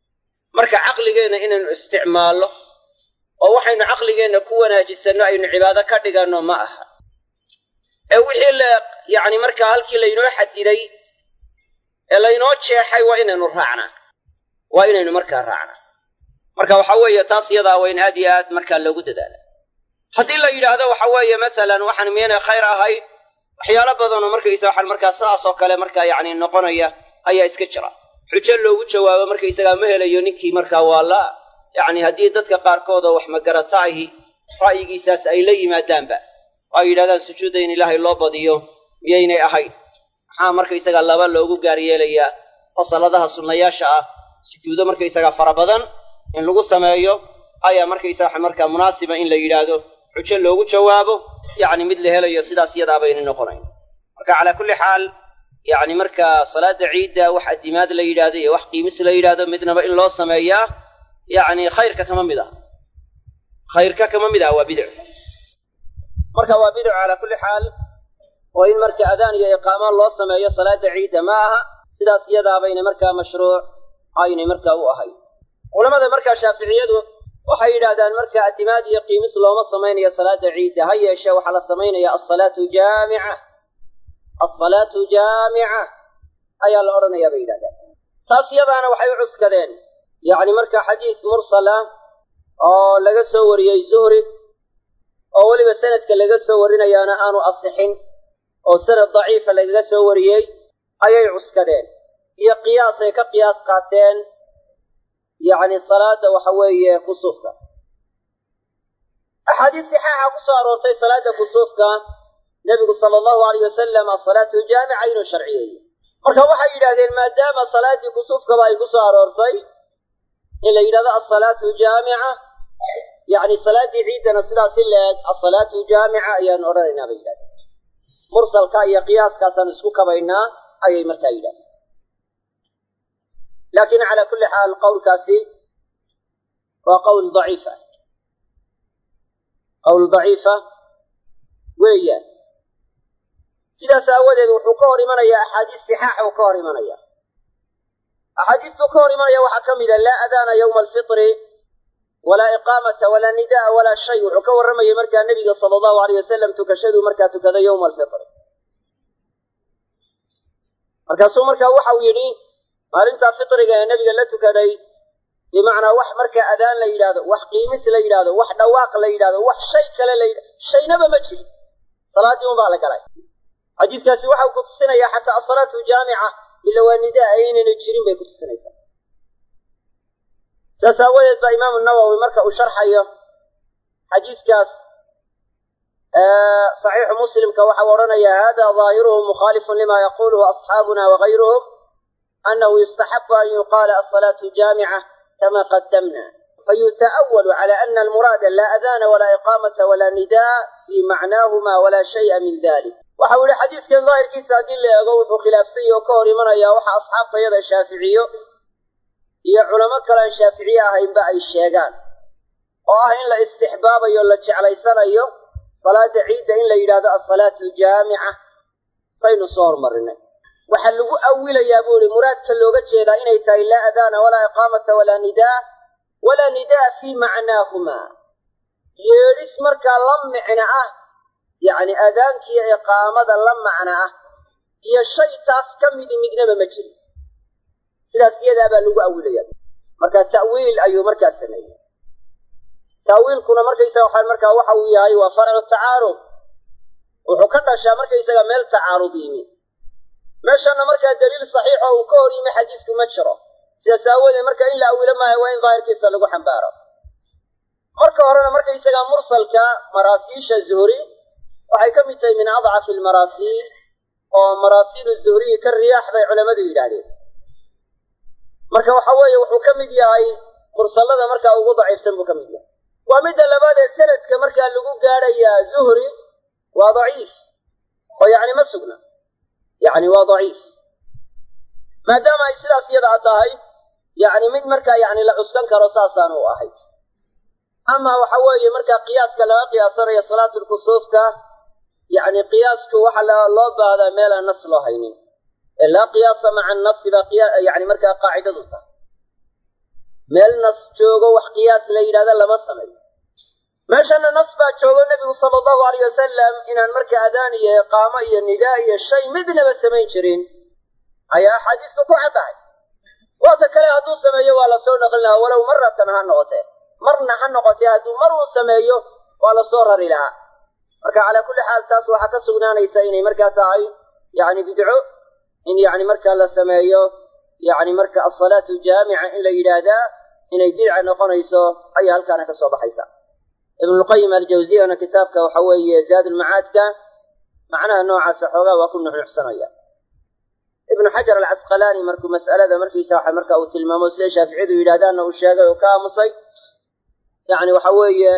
marka caqligeenna inaynu isticmaalno oo waxaynu caqligeenna ku wanaajisanno aynu cibaado ka dhiganno ma aha ee wixii la yacni markaa halkii laynoo xadiday ee laynoo jeexay waa inaynu raacnaa waa inaynu markaa raacnaa marka waxa weeye taas iyadaa waa in aad iyo aad markaa loogu dadaala haddii la yidhaahdo waxa weeye masalan waxaan miyanay khayr ahayd waxyaalo badanoo markaysa waxaan markaa sidaas oo kale markaa yacni noqonaya ayaa iska jira xujo loogu jawaabo markaysagaa ma helayo ninkii markaa waa la yacni haddii dadka qaarkood oo wax magarata ahi ra'yigiisaas ay la yimaadaanba oo ay yidhahdaan sujuudda in ilaahay loo badiyo miyaynay ahayn maxaa markaysagaa laba loogu gaar yeelayaa oo saladaha sunnayaasha ah sujuudo markaysagaa fara badan in lagu sameeyo ayaa markaysaga markaa munaasiba in la yidhaahdo xujo loogu jawaabo yacni mid la helayo sidaas iyadaa bayna noqonayn marka calaa kulli xaal yacni markaa salaada ciidda wax addimaad la yidhaahdo iyo wax qiimis la yidhaahdo midnaba in loo sameeyaa yacni khayrka kama mid ah khayrka kama mid ah waa bidc marka waa bidc calaa kulli xaal oo in marka adaan iyo iqaamo loo sameeyo salaada ciidda ma aha sidaas iyadaa bayna markaa mashruuc aynay markaa u ahayn culamada markaa shaaficiyadu waxay yidhaahdaan marka addimaad iyo qiimis looma samaynayo salaada ciidda ha yeeshee waxaa la samaynaya alsalaatu jaamica alsalaatu jaamica ayaa la odhanayaa bay yidhahdaan taas iyadaana waxay u cuskadeen yacni marka xadiis mursala oo laga soo wariyey zuhri oo weliba sanadka laga soo warinayaana aanu asixin oo sanad daciifa lagaga soo wariyey ayay cuskadeen iyo qiyaasay ka qiyaas qaateen yacni salaada waxa weeye kusuufka axaadiis saxaaxa ku soo aroortay salaada kusuufka nebigu sala allahu alayh wasalam asalaatu jaamica inuu sharciyeeyey marka waxay yidhahdeen maadaama salaaddii kusuufkaba ay ku soo aroortay in la yidhahdo alsalaatu jaamica yacni salaaddii ciiddana sidaas in la eg alsalaatu jaamica ayaanu odhanaynaa bay yidhahdeen mursalka iyo qiyaaskaasaan isku kabaynaa ayay markaa yidhahdeen laakiin calaa kulli xaal qowlkaasi waa qowl daciifa qowl daciifa weeyaan sidaas aawadeed wuxuu ka hor imanayaa axaadiis sixaaxa uu ka hor imanaya axaadiistuu ka hor imanaya waxaa ka mida laa adaana yowma alfitri walaa iqaamata walaa nida'a walaa shay wuxuu ka warramayay markaa nebiga sala allahu alayh wasalam tukashaduu markaa tukada yowma alfitri markaasuu markaa waxa uu yidhi maalintaa fitriga ee nebiga la tukaday bimacnaa wax markaa adaan la yidhaahdo wax qiimis la yidhaahdo wax dhawaaq la yidhahdo wax shay kale la yidhahdo shaynaba ma jirin salaaddii unbaa la galay xadiiskaasi waxau ku tusinayaa xataa asalaatu jaamica ila waa nidaa aynayna jirin bay ku tusinaysaa saas aawadeed baa imaamu nawowi marka uu sharxayo xadiiskaas saxiixu muslimka waxau odhanayaa hada daahiruhu mukhaalifun lima yaquluhu asxaabuna wagayruhum أنه يستحب أن يقال الصلاة جامعة كما قدمنا فيتأول على أن المراد لا أذان ولا إقامة ولا نداء في معناهما ولا شيء من ذلك وحول حديث كان ظاهر كيس أدلة يقول خلاف سيء وكوري من يا وحى أصحاب طيب الشافعية هي علماء كلا الشافعية هين بقى الشيغان واه إن لا استحباب يولا جعلي سنة صلاة عيد إن لا يراد الصلاة الجامعة سين صور مرنا waxaa lagu awilayaa buu ihi muraadka looga jeedaa inay tahay laa adaana walaa iqaamata walaa nidaa walaa nidaa fii macnaahumaa yeedhis markaa la micno ah yacni aadaankiiyo iqaamada la macno ah iyo shay taas ka midi midnaba ma jirin sidaas iyadaa baa lagu awilaya marka ta'wiil ayuu markaa sameeyey ta'wiilkuna markaysaga waxaa markaa waxa uu yahay waa farcu tacaarud wuxuu ka dhashaa markaysaga meel tacaarud yimi meeshana markaa daliil saxiix oo uu ka hor yimi xadiisku ma jiro sidaas aawoodee marka in la awilo maayo waa in daahirkiisa lagu xambaaro marka horena markaysagaa mursalka maraasiisha zuhri waxay ka mid tahay min adcafi almaraasiil oo maraasiilu zuhriyi ka riyaax bay culammadu yidhaahdeen marka waxa weeye wuxuu ka mid yahay mursallada markaa ugu daciifsan buu ka mid yahay waa midda labaad ee sanadka markaa lagu gaadhayaa zuhri waa daciif oo yacni ma sugna yacni waa daciif maadaama ay sidaas iyada a tahay yacni mid markaa yacni la cuskan karo saasaan u ahay ama waxa weeye markaa qiyaaska laga qiyaasanayo salaatulkusuufka yacni qiyaasku waxa loo baahdaa meelaan nas loo haynin ee laa qiyaasa maca annasi baa qiya yani markaa qaacidadu tahay meel nas joogo wax qiyaas la yidhahda lama sameeyo meeshana nas baa joogo nebigu sala allahu alayh wasalam inaan marka adaan iyo iqaamo iyo nidaa iyo shay midnaba samayn jirin ayaa axaadiistu ku caddahay waata kale hadduu sameeyo waa lasoo naqlin lahaa walow maratan ha noqotee marna ha noqotee hadduu mar uu sameeyo waa lasoo rari lahaa marka calaa kulli xaal taas waxaa ka sugnaanaysa inay markaa tahay yacni bidco in yacni markaa la sameeyo yacni marka asalaatu jaamica in la yidhaahdaa inay bidca noqonayso ayaa halkaana ka soo baxaysa ibnulqayim aljawziyana kitaabka waxa weeye zaadulmacaadka macnaha noocaasa xoogaa waa ku nuxnuxsanaya ibnu xajar alcasqalaani markuu mas'alada markiisa waxa marka uu tilmaamo siday shaaficiyadu yidhahdaanna uu sheegay oo ka aamusay yani waxa weeye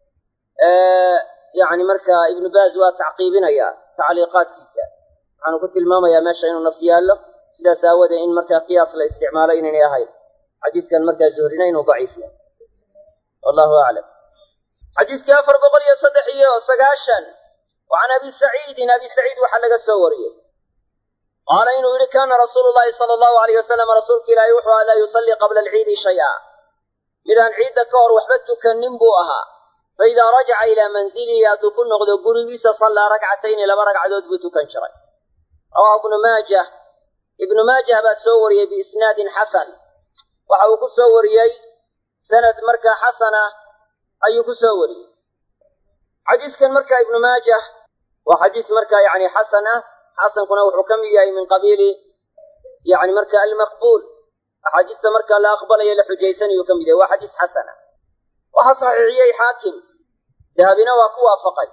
yani marka ibnu baaz waa tacqiibinaya tacliiqaadkiisa waxaanu ku tilmaamayaa meesha inuu nas yaallo sidaas aawadee in markaa qiyaas la isticmaalo inaynay ahayn xadiiskan markaa zuhrina inuu daciif yahay wallahu aclam xadiiskii afar boqol iyo saddex iyo sagaashan wa can abi saciidin abi saciid waxaa laga soo wariyey qaala inuu yidhi kaana rasuulu llahi sala allahu alayh wasalam rasuulka ilaahi wuxuu aha laa yusallii qabla alciidi shay-a midaan ciidda ka hor waxba tukanin buu ahaa fa idaa rajaca ilaa manzilihi hadduu ku noqdo gurigiisa sallaa rakcatayni laba ragcadood buu tukan jiray rawaahu ibnu maajah ibnu maajah baa soo wariyey biisnaadin xasan waxa uu ku soo wariyey sanad markaa xasana ayuu ku soo wariyey xadiiskan markaa ibnu maajah waa xadiis markaa yani xasan ah xasankuna wuxuu ka mid yahay min qabiili yani marka almaqbuul axaadiista markaa la aqbalaya la xujaysanayuu ka mid yahay waa xadiis xasan ah waxaa saxiixiyey xaakim dahabina waa ku waafaqay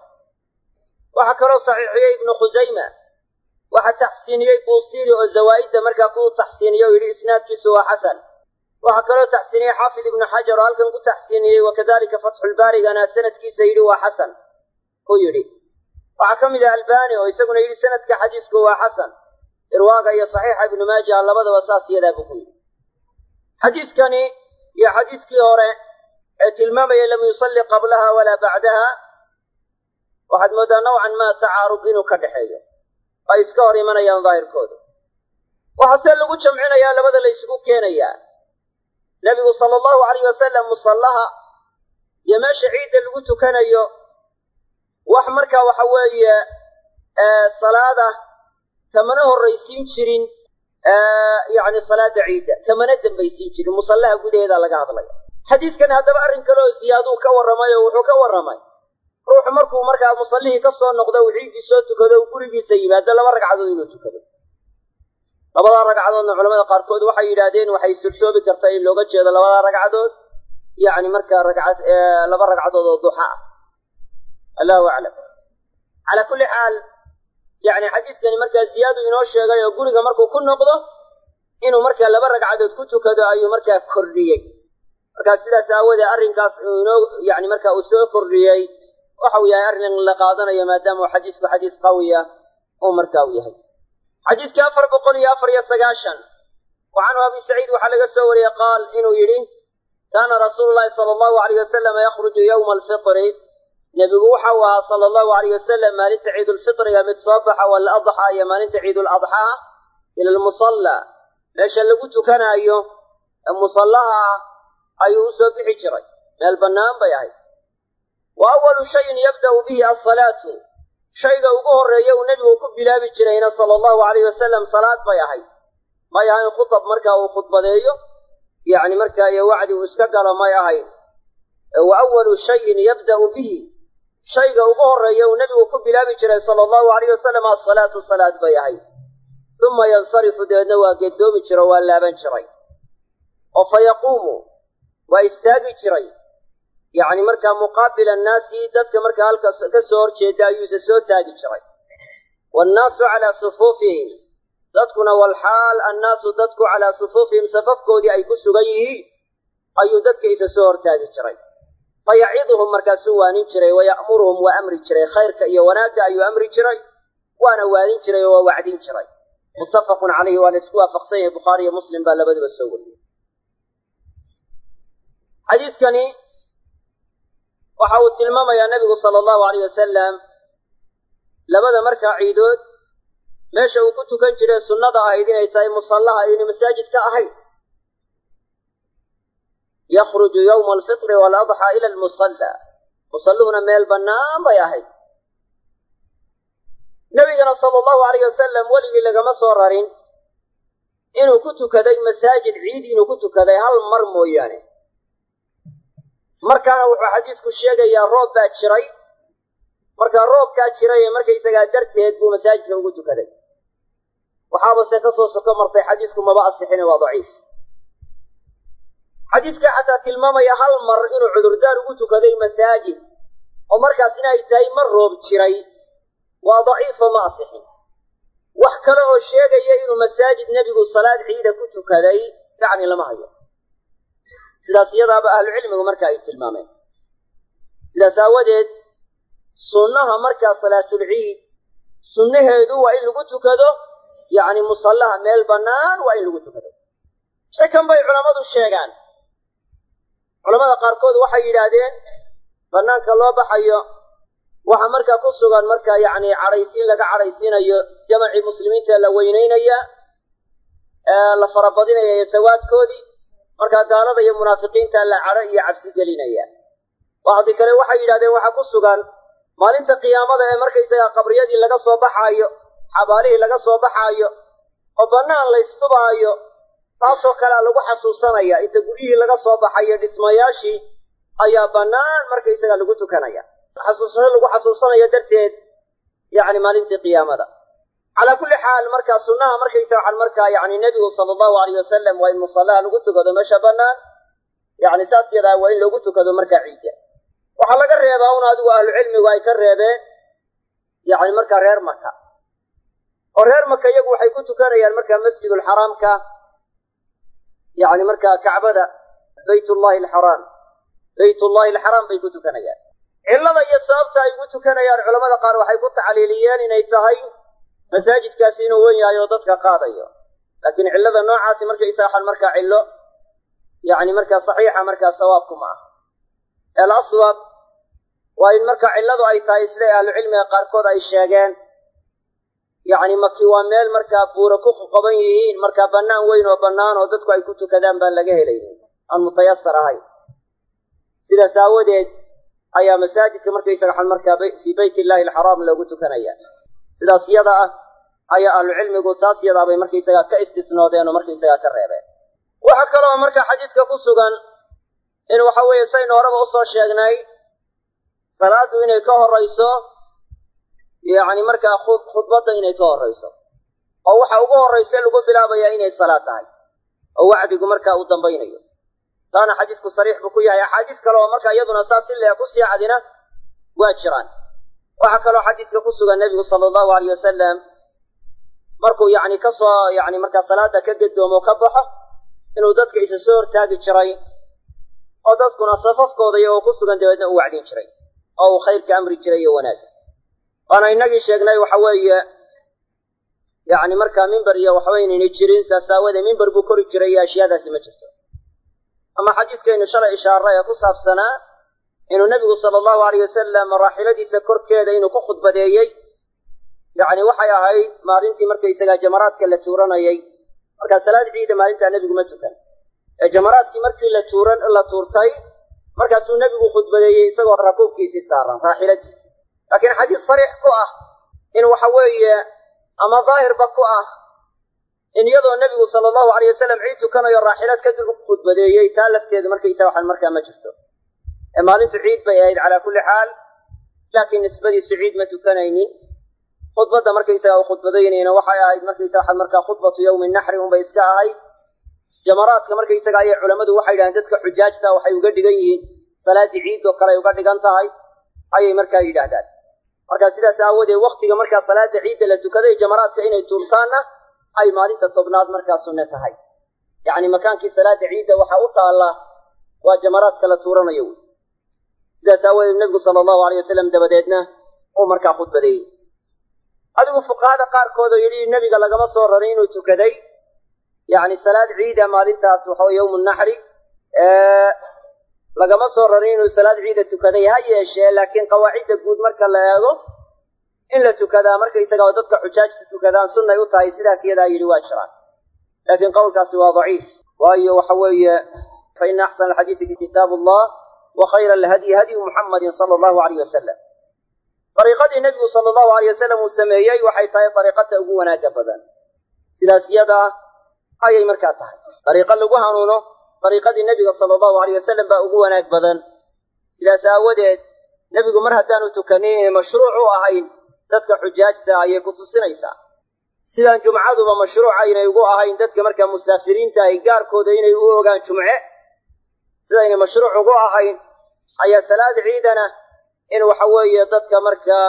waxaa kaloo saxiixiyey ibnu khusayma waxaa taxsiiniyey buusiiri oo zawaa'idda markaa ku taxsiiniyey oo yidhi isnaadkiisu waa xasan waxaa kaloo taxsiiniyey xaafid ibnu xajar oo halkan ku taxsiiniyey wakadalika fatxulbaarigana sanadkiisa yidhi waa xasan ku yidhi waxaa ka mid ah albani oo isaguna yidhi sanadka xadiisku waa xasan irwaaga iyo saxiixa ibnu maaja labadaba saas yadaa buu ku yidhi xadiiskani iyo xadiiskii hore ee tilmaamaya lam yusalli qablaha walaa bacdaha waxaad mooddaa nawcan maa tacaarud inuu ka dhexeeyo ay iska hor imanayaan daahirkooda waxaa see lagu jamcinayaa labada la ysugu keenayaa nebigu sala allahu alayh wasalam musallaha iyo meesha ciidda lagu tukanayo wax markaa waxa weeye salaada kamana horraysiin jirin yacni salaada ciidda kamana dambaysiin jirin musallaha gudaheeda laga hadlaya xadiiskan haddaba arrin kale oo ziyaaduu ka warramay oo wuxuu ka warramay ruuxu markuu markaa musallihii ka soo noqdo uu ciiddii soo tukado uu gurigiisa yimaado laba ragcadood inuu tukado labadaa ragcadoodna culamada qaarkood waxay yidhaahdeen waxay surtoobi kartaa in looga jeedo labadaa ragcadood yacni markaa ragcad laba ragcadood oo duxa ah allahu aclam calaa kulli xaal yacni xadiiskani markaa ziyaadu inoo sheegay oo guriga markuu ku noqdo inuu markaa laba ragcadood ku tukado ayuu markaa kordhiyey markaa sidaas aawoodee arrinkaas uu inoo yani markaa uu soo kordhiyey waxa uu yahay arrin la qaadanayo maadaama uu xadiisku xadiis qawiya uu markaa u yahay xadiiskii afar boqol iyo afar iyo sagaashan wa canhu abi saciid waxaa laga soo wariyey qaal inuu yidhi kaana rasuulu llahi sala allahu alayh wasalama yakhruju yowma alfitri nebigu waxau ahaa sala allahu alayh wasalam maalinta ciidulfitriga mid soo baxa waladxaa iyo maalinta ciiduladxaa ila almusalla meesha lagu tukanaayo ee musallaha ah ayuu u soo bixi jiray meel bannaan bay ahayd wa awalu shayin yabda'u bihi alsalaatu shayga ugu horreeya uu nebigu ku bilaabi jirayna sala allahu alayh wasalam salaad bay ahayd may ahayn khutab markaa uu khudbadeeyo yacni markaa iyo wacdi uu iska galo may ahayn wa awalu shayin yabda'u bihi shayga ugu horreeya uu nebigu ku bilaabi jiray sala allahu alayh wasalam asalaatu salaad bay ahayd uma yansarifu dabeedna waa geddoomi jiro waa laaban jiray oo fa yaquumu waa istaagi jiray yacni markaa muqaabila annaasi dadka markaa halka ka soo horjeeda ayuuse soo taagi jiray waannaasu calaa sufuufihim dadkuna walxaal annaasu dadku calaa sufuufihim safafkoodii ay ku sugan yihiin ayuu dadka isa soo hortaagi jiray fa yaciduhum markaasuu waanin jiray wa ya'muruhum waa amri jiray khayrka iyo wanaagga ayuu amri jiray waana waanin jiray oo waa wacdin jiray muttafaqun calayhi waa la isku waafaqsan yahay bukhaari iyo muslim baa labadaba soo wariyey xadiiskani waxa uu tilmaamayaa nebigu sala allahu alayh wasalam labada markaa ciidood meesha uu ku tukan jiray sunnada ahayd inay tahay musallaha ayna masaajid ka ahayd yakhruju yowma alfitri waaladxaa ila almusalla musalluhuna meel bannaan bay ahayd nebigana sala allahu alayh wasalam weligii lagama soo rarin inuu ku tukaday masaajid ciid inuu ku tukaday hal mar mooyaane markaana wuxuu xadiisku sheegayaa roob baa jiray markaa roobkaa jiray ee markaysagaa darteed buu masaajidka ugu tukaday waxaabase ka soo soko martay xadiisku maba asixine waa daciif xadiiskaa xataa tilmaamaya hal mar inuu cudurdaar ugu tukaday masaajid oo markaas inay tahay mar roob jiray waa daciifo ma asixin wax kale oo sheegaya inuu masaajid nebigu salaad ciida ku tukaday yacni lama hayo sidaas iyadaaba ahlucilmigu marka ay tilmaameen sidaas aawadeed sunnaha markaa salaatulciid sunnaheedu waa in lagu tukado yacni musallaha meel bannaan waa in lagu tukado xikan bay culammadu sheegaan culamada qaarkood waxay yidhaahdeen bannaanka loo baxayo waxaa markaa ku sugan markaa yacni cadhaysiin laga cadhaysiinayo jamacii muslimiinta la weynaynaya ee la farabadinaya iyo sawaadkoodii markaa gaalada iyo munaafiqiinta la cadho iyo cabsi gelinaya waxdi kale waxay yidhahdeen waxaa ku sugan maalinta qiyaamada ee markaysagaa qabriyadii laga soo baxaayo xabaalihii laga soo baxaayo oo bannaan laystubaayo taasoo kalea lagu xasuusanaya inta guryihii laga soo baxayo dhismayaashii ayaa bannaan markaysaga lagu tukanaya xasuusasho lagu xasuusanayo darteed yacni maalintii qiyaamada calaa kulli xaal markaa sunnaha markaysa waxaan markaa yacni nebigu sala allahu alayh wasalam waa in musallaha lagu tukado meesha bannaan yacni saas yadaa waa in loogu tukado markaa ciidda waxaa laga reebaa un adigu ahlucilmigu ay ka reebeen yacni markaa reer maka oo reer maka iyagu waxay ku tukanayaan markaa masjidulxaraamka yacni markaa kacbada baytullahi alxaraam baytullahi alxaraam bay ku tukanayaan cillada iyo sababta ay ugu tukanayaan culamada qaar waxay ku tacliiliyeen inay tahay masaajidkaasi inuu wen yahay oo dadka qaadayo laakiin cillada noocaasi markaysa waxaan markaa cillo yacni markaa saxiixa markaa sawaabku ma aha el aswab waa in marka cilladu ay tahay siday ahlucilmiga qaarkood ay sheegeen yacni maki waa meel markaa buura ku qoqoban yihiin markaa bannaan weyn oo bannaan oo dadku ay ku tukadaan baan laga helaynin aan mutayasar ahayn sidaas aawadeed ayaa masaajidka markaysaga xan markaa fii bayt illahi alxaraam loogu tukanaya sidaas yada ah ayaa ahlucilmigu taas yadaabay markaysagaa ka istisnoodeen oo markaysagaa ka reebeen waxaa kaloo markaa xadiiska ku sugan in waxa weeye saynu horeba usoo sheegnay salaaddu inay ka horrayso yacni markaa khudbadda inay ka horrayso oo waxa ugu horrayse lagu bilaabayaa inay salaad tahay oo wacdigu markaa uu dambaynayo taana xadiisku sariix buu ku yahay axaadiis kale oo markaa iyaduna saas si leeh ku sii cadina waa jiraan waxaa kaloo xadiiska ku sugan nebigu sala allahu alayh wasalam markuu yacni ka soo yacni markaa salaadda ka gedoomo ka baxo inuu dadka isa soo hortaagi jiray oo dadkuna safafkooda iyagoo ku sugan dabeedna u wacdin jiray oo uu khayrka amri jiray iyo wanaag waana innagii sheegnay waxa weeye yacni markaa mimber iyo waxba inayna jirin saas aawadee mimber buu kori jiray iyo ashyaadaasi ma jirto ama xadiiskaynu shalay ishaaray ee ku saabsanaa inuu nebigu sala allahu alayh wasalam raaxiladiisa korkeeda inuu ku khudbadeeyey yacni waxay ahayd maalintii markaysagaa jamaraadka la tuuranayay markaa salaad ciida maalintaa nebigu ma tukan ee jamaraadkii markii la tuuran la tuurtay markaasuu nebigu khudbadeeyey isagoo rakuubkiisii saaran raaxiladiisii laakiin xadiis sariix ku ah in waxa weeye ama daahirba ku ah in iyadoo nebigu sala allahu alayh wasalam ciid tukanayo raaxilad kadib u khudbadeeyey taa lafteedu markaysa waxaan markaa ma jirto ee maalintu ciid bay ahayd calaa kulli xaal laakiin nisbadiisu ciid ma tukanaynin khudbadda markaysaga uu khudbadaynayna waxay ahayd markaysa waxaan markaa khudbatu yowmi naxri unbay iska ahayd jamaraadka markaysaga ayay culammadu waxay yidhahdeen dadka xujaajta waxay uga dhigan yihiin salaaddii ciid oo kale ay uga dhigan tahay ayay markaa yidhaahdaan marka sidaas aawadeed waktiga markaa salaada ciidda la tukaday jamaraadka inay tuurtaanna ay maalinta tobnaad markaa sunne tahay yacni makaankii salaada ciidda waxaa u taalla waa jamaraadka la tuuranayo wey sidaas aawadeed nebigu sala allahu aleyh wasalam dabadeedna uu markaa khudbadeeyey adigu fuqahada qaarkood oo yidhi nebiga lagama soo rarin inuu tukaday yacni salaad ciida maalintaas waxa weye yowmu naxri lagama soo rarin inuu salaad ciida tukaday ha yeeshee laakiin qawaacidda guud marka la eego in la tukadaa markaysaga oo dadka xujaajta tukadaan sunnay u tahay sidaas iyadaa yidhi waa jiraan laakiin qowlkaasi waa daciif waayo waxa weeye فإن أحسن الحديث كتاب الله وخير الهدي هدي محمد صلى الله عليه وسلم طريقة النبي صلى الله عليه وسلم وسميي وحي تاي طريقة أبو وناك بدن سلاسية أي مركاتها طريقة لقوها نونو طريقة النبي صلى الله عليه وسلم بأبو وناك بدن سلاسة ودد نبي مر هدانو تكنين مشروع أهين dadka xujaajta ayay ku tusinaysaa sidaan jumcaduba mashruuca inay ugu ahayn dadka markaa musaafiriinta ay gaarkooda inay u ogaan jumce sidaynay mashruuc ugu ahayn ayaa salaad ciidana in waxa weeye dadka markaa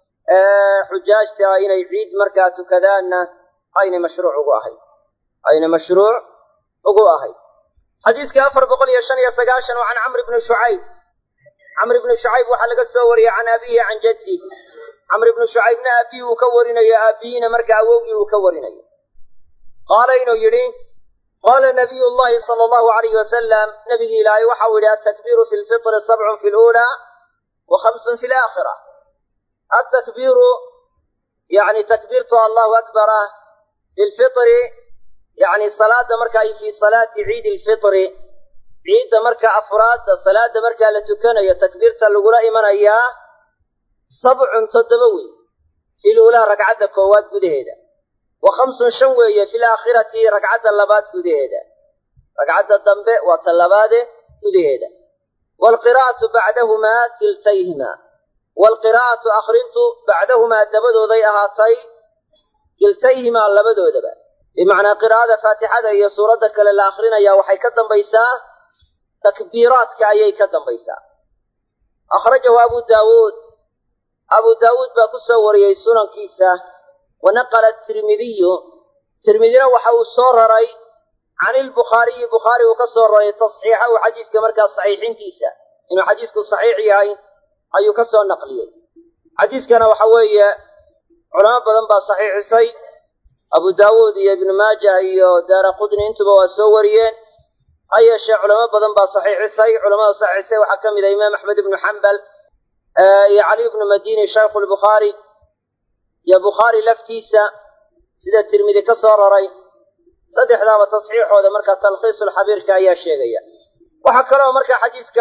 xujaajta inay ciid markaa tukadaanna aynay mashruuc ugu ahayn aynay mashruuc ugu ahayn xadiiska afar boqol iyo shan iyo sagaashan oo can camr bni shucayb camr ibni shucayb waxaa laga soo wariyey can abihi can jaddi camr ibnu shucaybna aabbihi uu ka warinayo aabbihiina marka awowgii uu ka warinayo qaala inuu yidhi qaala nabiyu llahi sala allahu alayhi wasalam nabigii ilaahay waxau yidhi altakbiiru fi lfitri sabcun fi luulaa wa khamsun fi laakhira altakbiiru yani takbiirtu allahu akbara fi lfitri yani salaada marka ay fi salaati ciidi lfitri ciidda marka afraadda salaada markaa la tukanayo takbiirta lagula imanayaa sabcun toddoba wey fi luulaa ragcadda koowaad gudaheeda wa khamsun shan weeye fi laakhirati ragcadda labaad gudaheeda ragcadda dambe waa ta labaade gudaheeda waalqiraa'atu bacdahumaa kiltayhimaa waalqiraa'atu akhrintu bacdahumaa dabadooday ahaatay kiltayhimaa labadoodaba bimacnaa qiraa'ada faatixada iyo suuradda kale la akhrinayaa waxay ka dambaysaa takbiiraadka ayay ka dambaysaa akhrajahu abu daawuud abu daawuud baa ku soo wariyey sunankiisa wa naqala tirmidiyu tirmidina waxa uu soo raray can ilbukhaariyi bukhaari uu ka soo raray tasxiixahu xadiiska markaa saxiixintiisa inuu xadiisku saxiix yahay ayuu ka soo naqliyey xadiiskana waxa weeye culamo badan baa saxiixisay abu daawuud iyo ibnu maaja iyo daara qudni intuba waa soo wariyeen ha yeeshee culamo badan baa saxiixisay culamada saxiixisay waxaa ka mid ah imaam axmed ibnu xambal iyo cali ibnu madini shaykhu lbukhaari iyo bukhaari laftiisa sida tirmidi ka soo raray saddexdaaba tasxiixooda markaa talkhiisulxabiirka ayaa sheegaya waxaa kaloo markaa xadiidka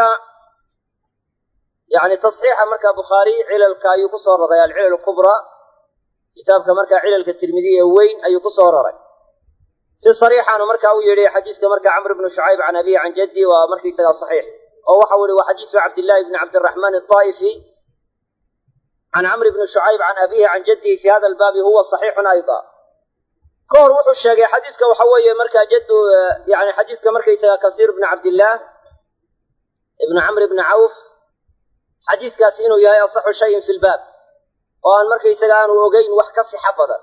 yani tasxiixa markaa bukhaari cilalka ayuu ku soo raray alcilal kubraa kitaabka markaa cilalka tirmidiya ee weyn ayuu ku soo raray si sariixaanu markaa u yidhi xadiiska markaa camr ibnu shucayb can abihi can jaddi waa markaysagaa saxiix oo waxau ihi waa xadiisu cabdillahi bni cabdiraxmaan adaa'ifi can camr bni shucayb can abihi can jaddihi fi hada albaabi huwa saxiixun ayda ka hor wuxuu sheegay xadiiska waxa weeye markaa jaddu yani xadiiska markaysaga kasiir bni cabdillaah ibni camr bni cawf xadiiskaasi inuu yahay asaxu shayin fi lbaab oo aan markaysaga aanu ogeyn wax ka sixa badan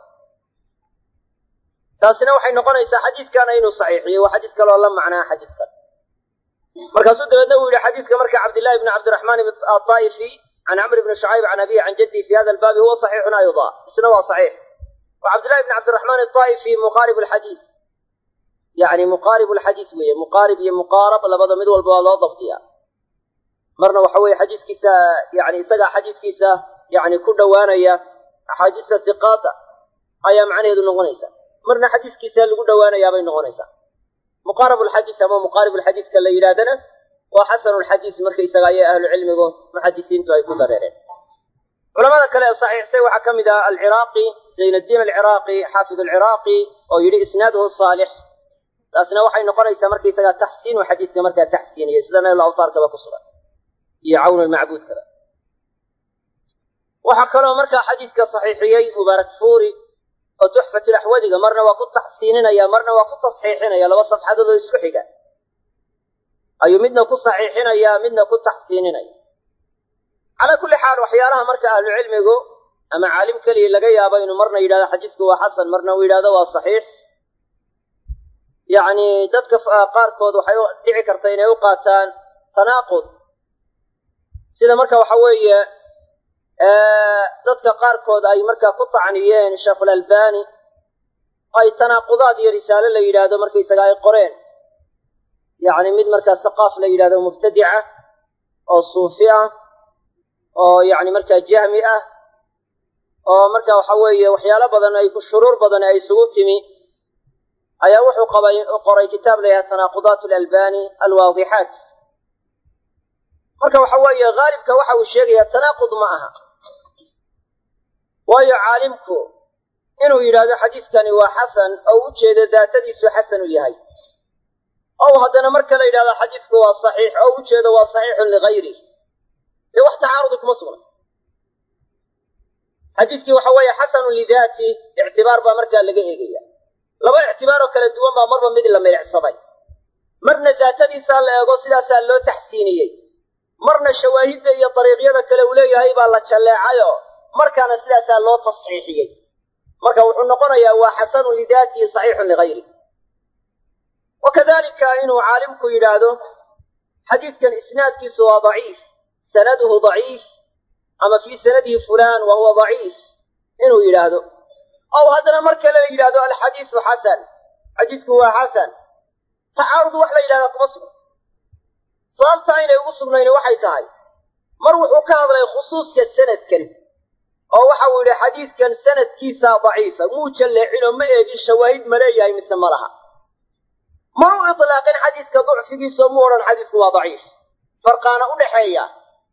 taasina waxay noqonaysaa xadiiskana inuu saxiixiyey waa xadiis kaloo la macnaa xadiiskan markaasuu dabeedna uu yihi xadiiska marka cabdillahi bni cabdiraxmaan adaa'ifi can camr bni shucayb can abihi can jaddihi fi hada albaabi huwa saxiixun ayda isna waa saxiix wa cabdillahi bni cabdiraxmaan adaa'ifi muqaarib alxadiis yani muqaarib alxadiis weeye muqaarib iyo muqaarab labada mid walba waa loo dabdiyaa marna waxa weeye xadiiskiisa yani isagaa xadiiskiisa yani ku dhowaanaya axaadiista siqaada ayaa macnaheedu noqonaysa marna xadiiskiisa lagu dhowaanayaabay noqonaysaa muqaarab alxadiis ama muqaarib alxadiiska la yidhahdana waa xasanu lxadiis markaysaga ayay ahlu cilmigu muxadisiintu ay ku dareereen culamada kale ee saxiixsay waxaa ka mid ah alciraaqi zayn addiin alciraaqi xaafid alciraaqi oo yidhi isnaaduhu saalix taasna waxay noqonaysaa markaysaga taxsiinu xadiiska markaa taxsiiniya sida nayl awtaarkaba ku sugan iyo cawn almacbuudkaba waxaa kaloo markaa xadiiska saxiixiyey mubaarak fuuri oo tuxfatulaxwadiga marna waa ku taxsiininaya marna waa ku tasxiixinaya laba safxadood oo isku xiga ayuu midna ku saxiixinaya midna ku taxsiininaya calaa kulli xaal waxyaalaha marka ahlu cilmigu ama caalim keliya laga yaabo inuu marna yidhahdo xadiisku waa xasan marna uu yidhahdo waa saxiix yacni dadka qaarkood waxay dhici karta inay u qaataan tanaaqud sida marka waxa weeye dadka qaarkood ay markaa ku tacniyeen sheekhulalbani ay tanaaqudaad iyo risaale la yidhaahdo markaysaga ay qoreen yacni mid markaa saqaaf la yidhahdo mubtadica oo suufi ah oo yacni markaa jahmi ah oo marka waxa weeye waxyaalo badan ay shuruur badan ay isugu timi ayaa wuxuu qabay qoray kitaab la yidhaha tanaaqudaat alalbani alwaadixaat marka waxa weeye haalibka waxa uu sheegayaa tanaaqud ma aha waayo caalimku inuu yidhaahdo xadiiskani waa xasan oo u jeedo daatadiisu xasan u yahay ow haddana marka la yidhahdo xadiisku waa saxiix oo u jeedo waa saxiixun ligayri dee wax tacaarudi kuma sugna xadiiskii waxa weeye xasanun lidaati ictibaar baa markaa laga eegaya laba ictibaaroo kala duwan baa marba mid la milicsaday marna daatadiisaa la eego sidaasaa loo taxsiiniyey marna shawaahidda iyo dariiqyada kale uu leeyahay baa la jalleecayoo markaana sidaasaa loo tasxiixiyey marka wuxuu noqonayaa waa xasanun lidaatihi saxiixun ligayri wa kadalika inuu caalimku yidhaahdo xadiiskan isnaadkiisu waa daciif sanaduhu daciif ama fii sanadihi fulaan wa huwa daciif inuu yidhaahdo ow haddana mar kale la yidhahdo alxadiisu xasan xadiisku waa xasan tacaarud wax la yidhahdaa kuma sugna sababta aynay ugu sugnayni waxay tahay mar wuxuu ka hadlay khusuuska sanadkan oo waxa uu yidhi xadiidkan sanadkiisaa daciifa muu jalleecinoo ma eegin shawaahid ma leeyahay mise ma laha mana u itlaaqin xadiiska ducfigiisoo mu odhan xadiisku waa daciif farqaana u dhaxeeya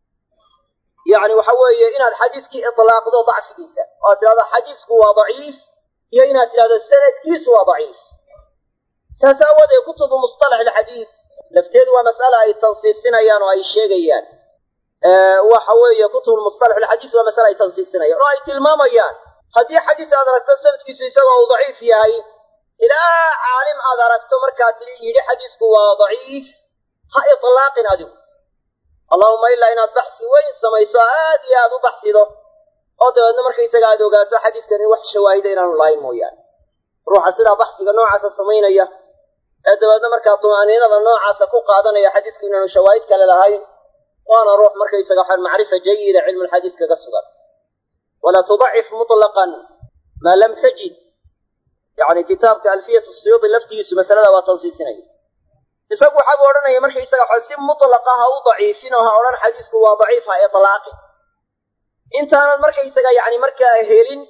yacni waxa weeye inaad xadiiskii itlaaqdo dacfigiisa oo aad tidhahdo xadiisku waa daciif iyo inaad tidhahdo sanadkiisu waa daciif saas aawoodee kutubu mustalax alxadiis lafteedu waa mas'ala ay tansiisinayaan oo ay sheegayaan waxa weeye kutubu mustalax alxadiis waa masale ay tansiisinayaan oo ay tilmaamayaan haddii xadiis aad aragto sanadkiisu isagoo uu daciif yahay ilaa caalim aad aragto markaa tii yidhi xadiisku waa daciif ha itlaaqin adigu allahuma ilaa inaad baxsi weyn samayso aad iyo aad u baxsido oo dabeedna markaysaga aad ogaato xadiiskan in wax shawaahida inaanu lahayn mooyaane ruuxa sidaa baxsiga noocaasa samaynaya ee dabeedna markaa tumaaniinada noocaasa ku qaadanaya xadiisku inaanu shawaahid kale lahayn waana ruux markaysaga waxaan macrifa jayida cilmulxadiis kaga sugan walaa tudacif mutlaqan maa lam tajid yacni kitaabka alfiyatu suyuudi laftigiisu masalada waa tansiisinaya isagu waxaabuu odhanaya markaysaga waxa si mutlaqa ha u daciifin oo ha odhan xadiisku waa daciif ha itlaaqin intaanad markaysaga yani markaa helin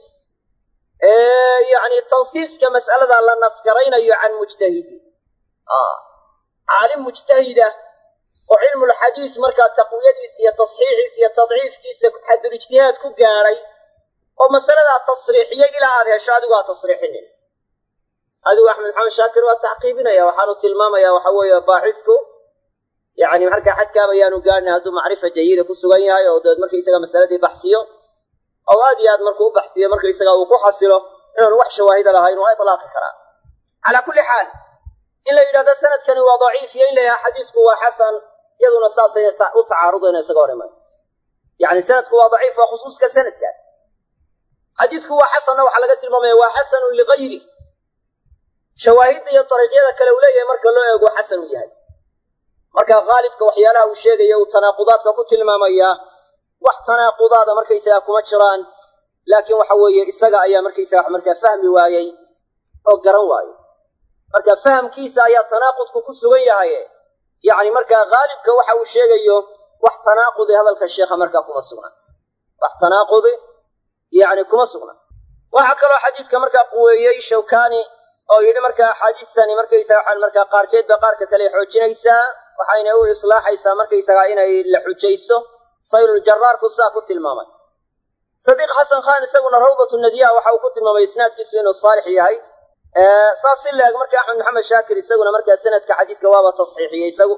yani tansiiska mas'alada la nasgaraynayo can mujtahidi caalim mujtahida oo cilmulxadiis markaa taqwiyadiisa iyo tasxiixiisa iyo tadciifkiisa xadul ijtihaad ku gaadhay oo masaladaa tasriixiyay ilaa aad hesho adigu ha tasriixinin adigu axmed maxamed shaakir waa tacqiibinaya waxaanu tilmaamaya waxa weeye baaxisku yani markaa xadkaaba yaanu gaadhin hadduu macrifa jayida ku sugan yahay oo dabeed markaysaga masaladii baxsiyo oo aad iyo aad markuu u baxsiyo markaysaga uu ku xasilo inaanu wax shawaahida lahayn waa itlaaqi karaa calaa kulli xaal in la yidhahdo sanadkani waa daciif iyo in la yidhahdo xadiisku waa xasan iyaduna saasayna u tacaarudayna isaga hor iman yani sanadku waa daciif waa khusuuska sanadkaas xadiisku waa xasanna waxaa laga tilmaamaya waa xasanun ligayri shawaahidda iyo dariiqyada kale uu leeyahay marka loo eego xasan uu yahay marka haalibka waxyaalaha uu sheegaya uu tanaaqudaadka ku tilmaamayaa wax tanaaqudaada markaysaga kuma jiraan laakiin waxa weeye isaga ayaa markaysaga markaa fahmi waayey oo garan waayey marka fahamkiisa ayaa tanaaqudku ku sugan yahay yacni markaa haalibka waxa uu sheegayo wax tanaaqudi hadalka sheekha markaa kuma sugna wax tanaaqudi yani kuma sugna waxaa kaloo xadiidka markaa quweeyey shawkani oo yidhi markaa axaadiistani markaysaga waxaan markaa qaarkeed ba qaarka kale xoojinaysaa waxayna u islaaxaysaa markaysaga inay la xujaysto sayluljaraarku sidaa ku tilmaamay sadiiq xasan khan isaguna rawdatu nadiya waxa uu ku tilmaamay isnaadkiisu inuu saalix yahay saas si laeg marka axmed maxamed shaakir isaguna markaa sanadka xadiidka waaba tasxiixiyey isagu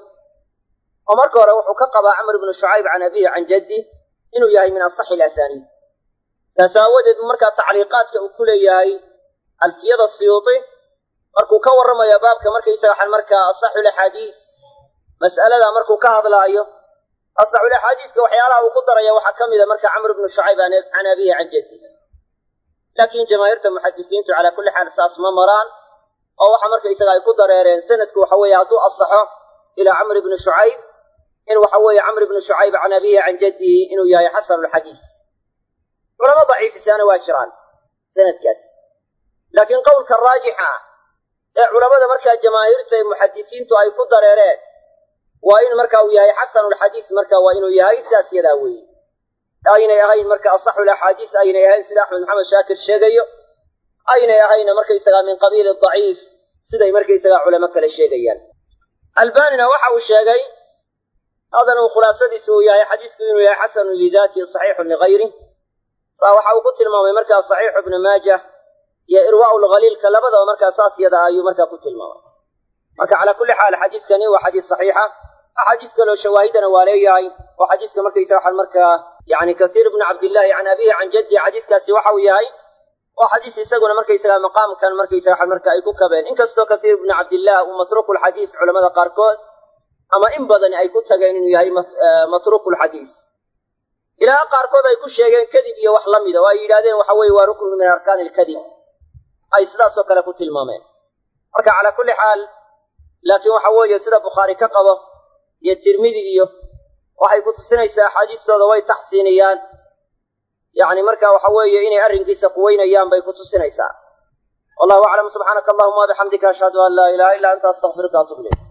oo marka hore wuxuu ka qabaa camr ibnu shucayb can abihi can jaddi inuu yahay min asaxi ilasaniid saas aawadeed markaa tacliiqaadka uu ku leeyahay alfiyada siyuuti markuu ka warramayo baabka markaysaga waxaan markaa asaxul axaadiis mas'alada markuu ka hadlaayo asaxul axaadiiska waxyaalaha uu ku daraya waxaa ka mida marka camr ibnu shucayb can abihi can jaddi laakiin jamaahiirta muxadisiintu calaa kulli xaal saas ma maraan oo waxa markaysaga ay ku dareereen sanadku waxa weeye hadduu asaxo ilaa camr ibni shucayb in waxa weeye camr ibni shucayb can abihi can jaddihi inuu yahay xasanulxadiis culamo daciifisaana waa jiraan sanadkaas laakiin qowlka raajixa ah ee culamada markaa jamaahiirta ee muxadisiintu ay ku dareereen waa in marka uu yahay xasanulxadiis marka waa inuu yahay sidaas yadaa weeye aynay ahayn marka asaxul axaadiis aynay ahayn sida axmed maxamed shaakir sheegayo aynay ahayna markaysagaa min qabiili daciif siday markaysagaa culamo kale sheegayaan albanina waxa uu sheegay hadan uu khulaasadiisu uu yahay xadiisku inuu yahay xasanun lidaatihi saxiixun ligayri saa waxa uu ku tilmaamay markaa saxiixu ibnu maajah iyo irwaa'u lkhaliilka labadaba markaa saas yada ayuu markaa ku tilmaamay marka calaa kulli xaal xadiiskani waa xadiis saxiixa axaadiis kaloo shawaahidana waa leeyahay oo xadiiska markaysa waxaan markaa yani kasiir ibnu cabdillahi can abihi can jaddi xadiiskaasi waxa uu yahay oo xadiis isaguna markaysaga maqaamkan markaysaga waxaan marka ay ku kabeen inkastoo kasiir ibnu cabdillah uu matruukulxadiis culamada qaarkood ama in badani ay ku tageen inuu yahay matruukulxadiis ilaa qaarkood ay ku sheegeen kadib iyo wax la mida oo ay yidhahdeen waxa weeye waa ruknu min arkaani ilkadib ay sidaasoo kale ku tilmaameen marka calaa kulli xaal laakiin waxa weeye sida bukhaari ka qabo iyo tirmidi iyo waxay ku tusinaysaa axaadiistooda way taxsiiniyaan yacni marka waxa weeye inay arrinkiisa quweynayaan bay ku tusinaysaa wallahu aclam subxaanaka allahuma wabixamdika ashhadu an laa ilaha illa anta astaqfiruka atub ilayk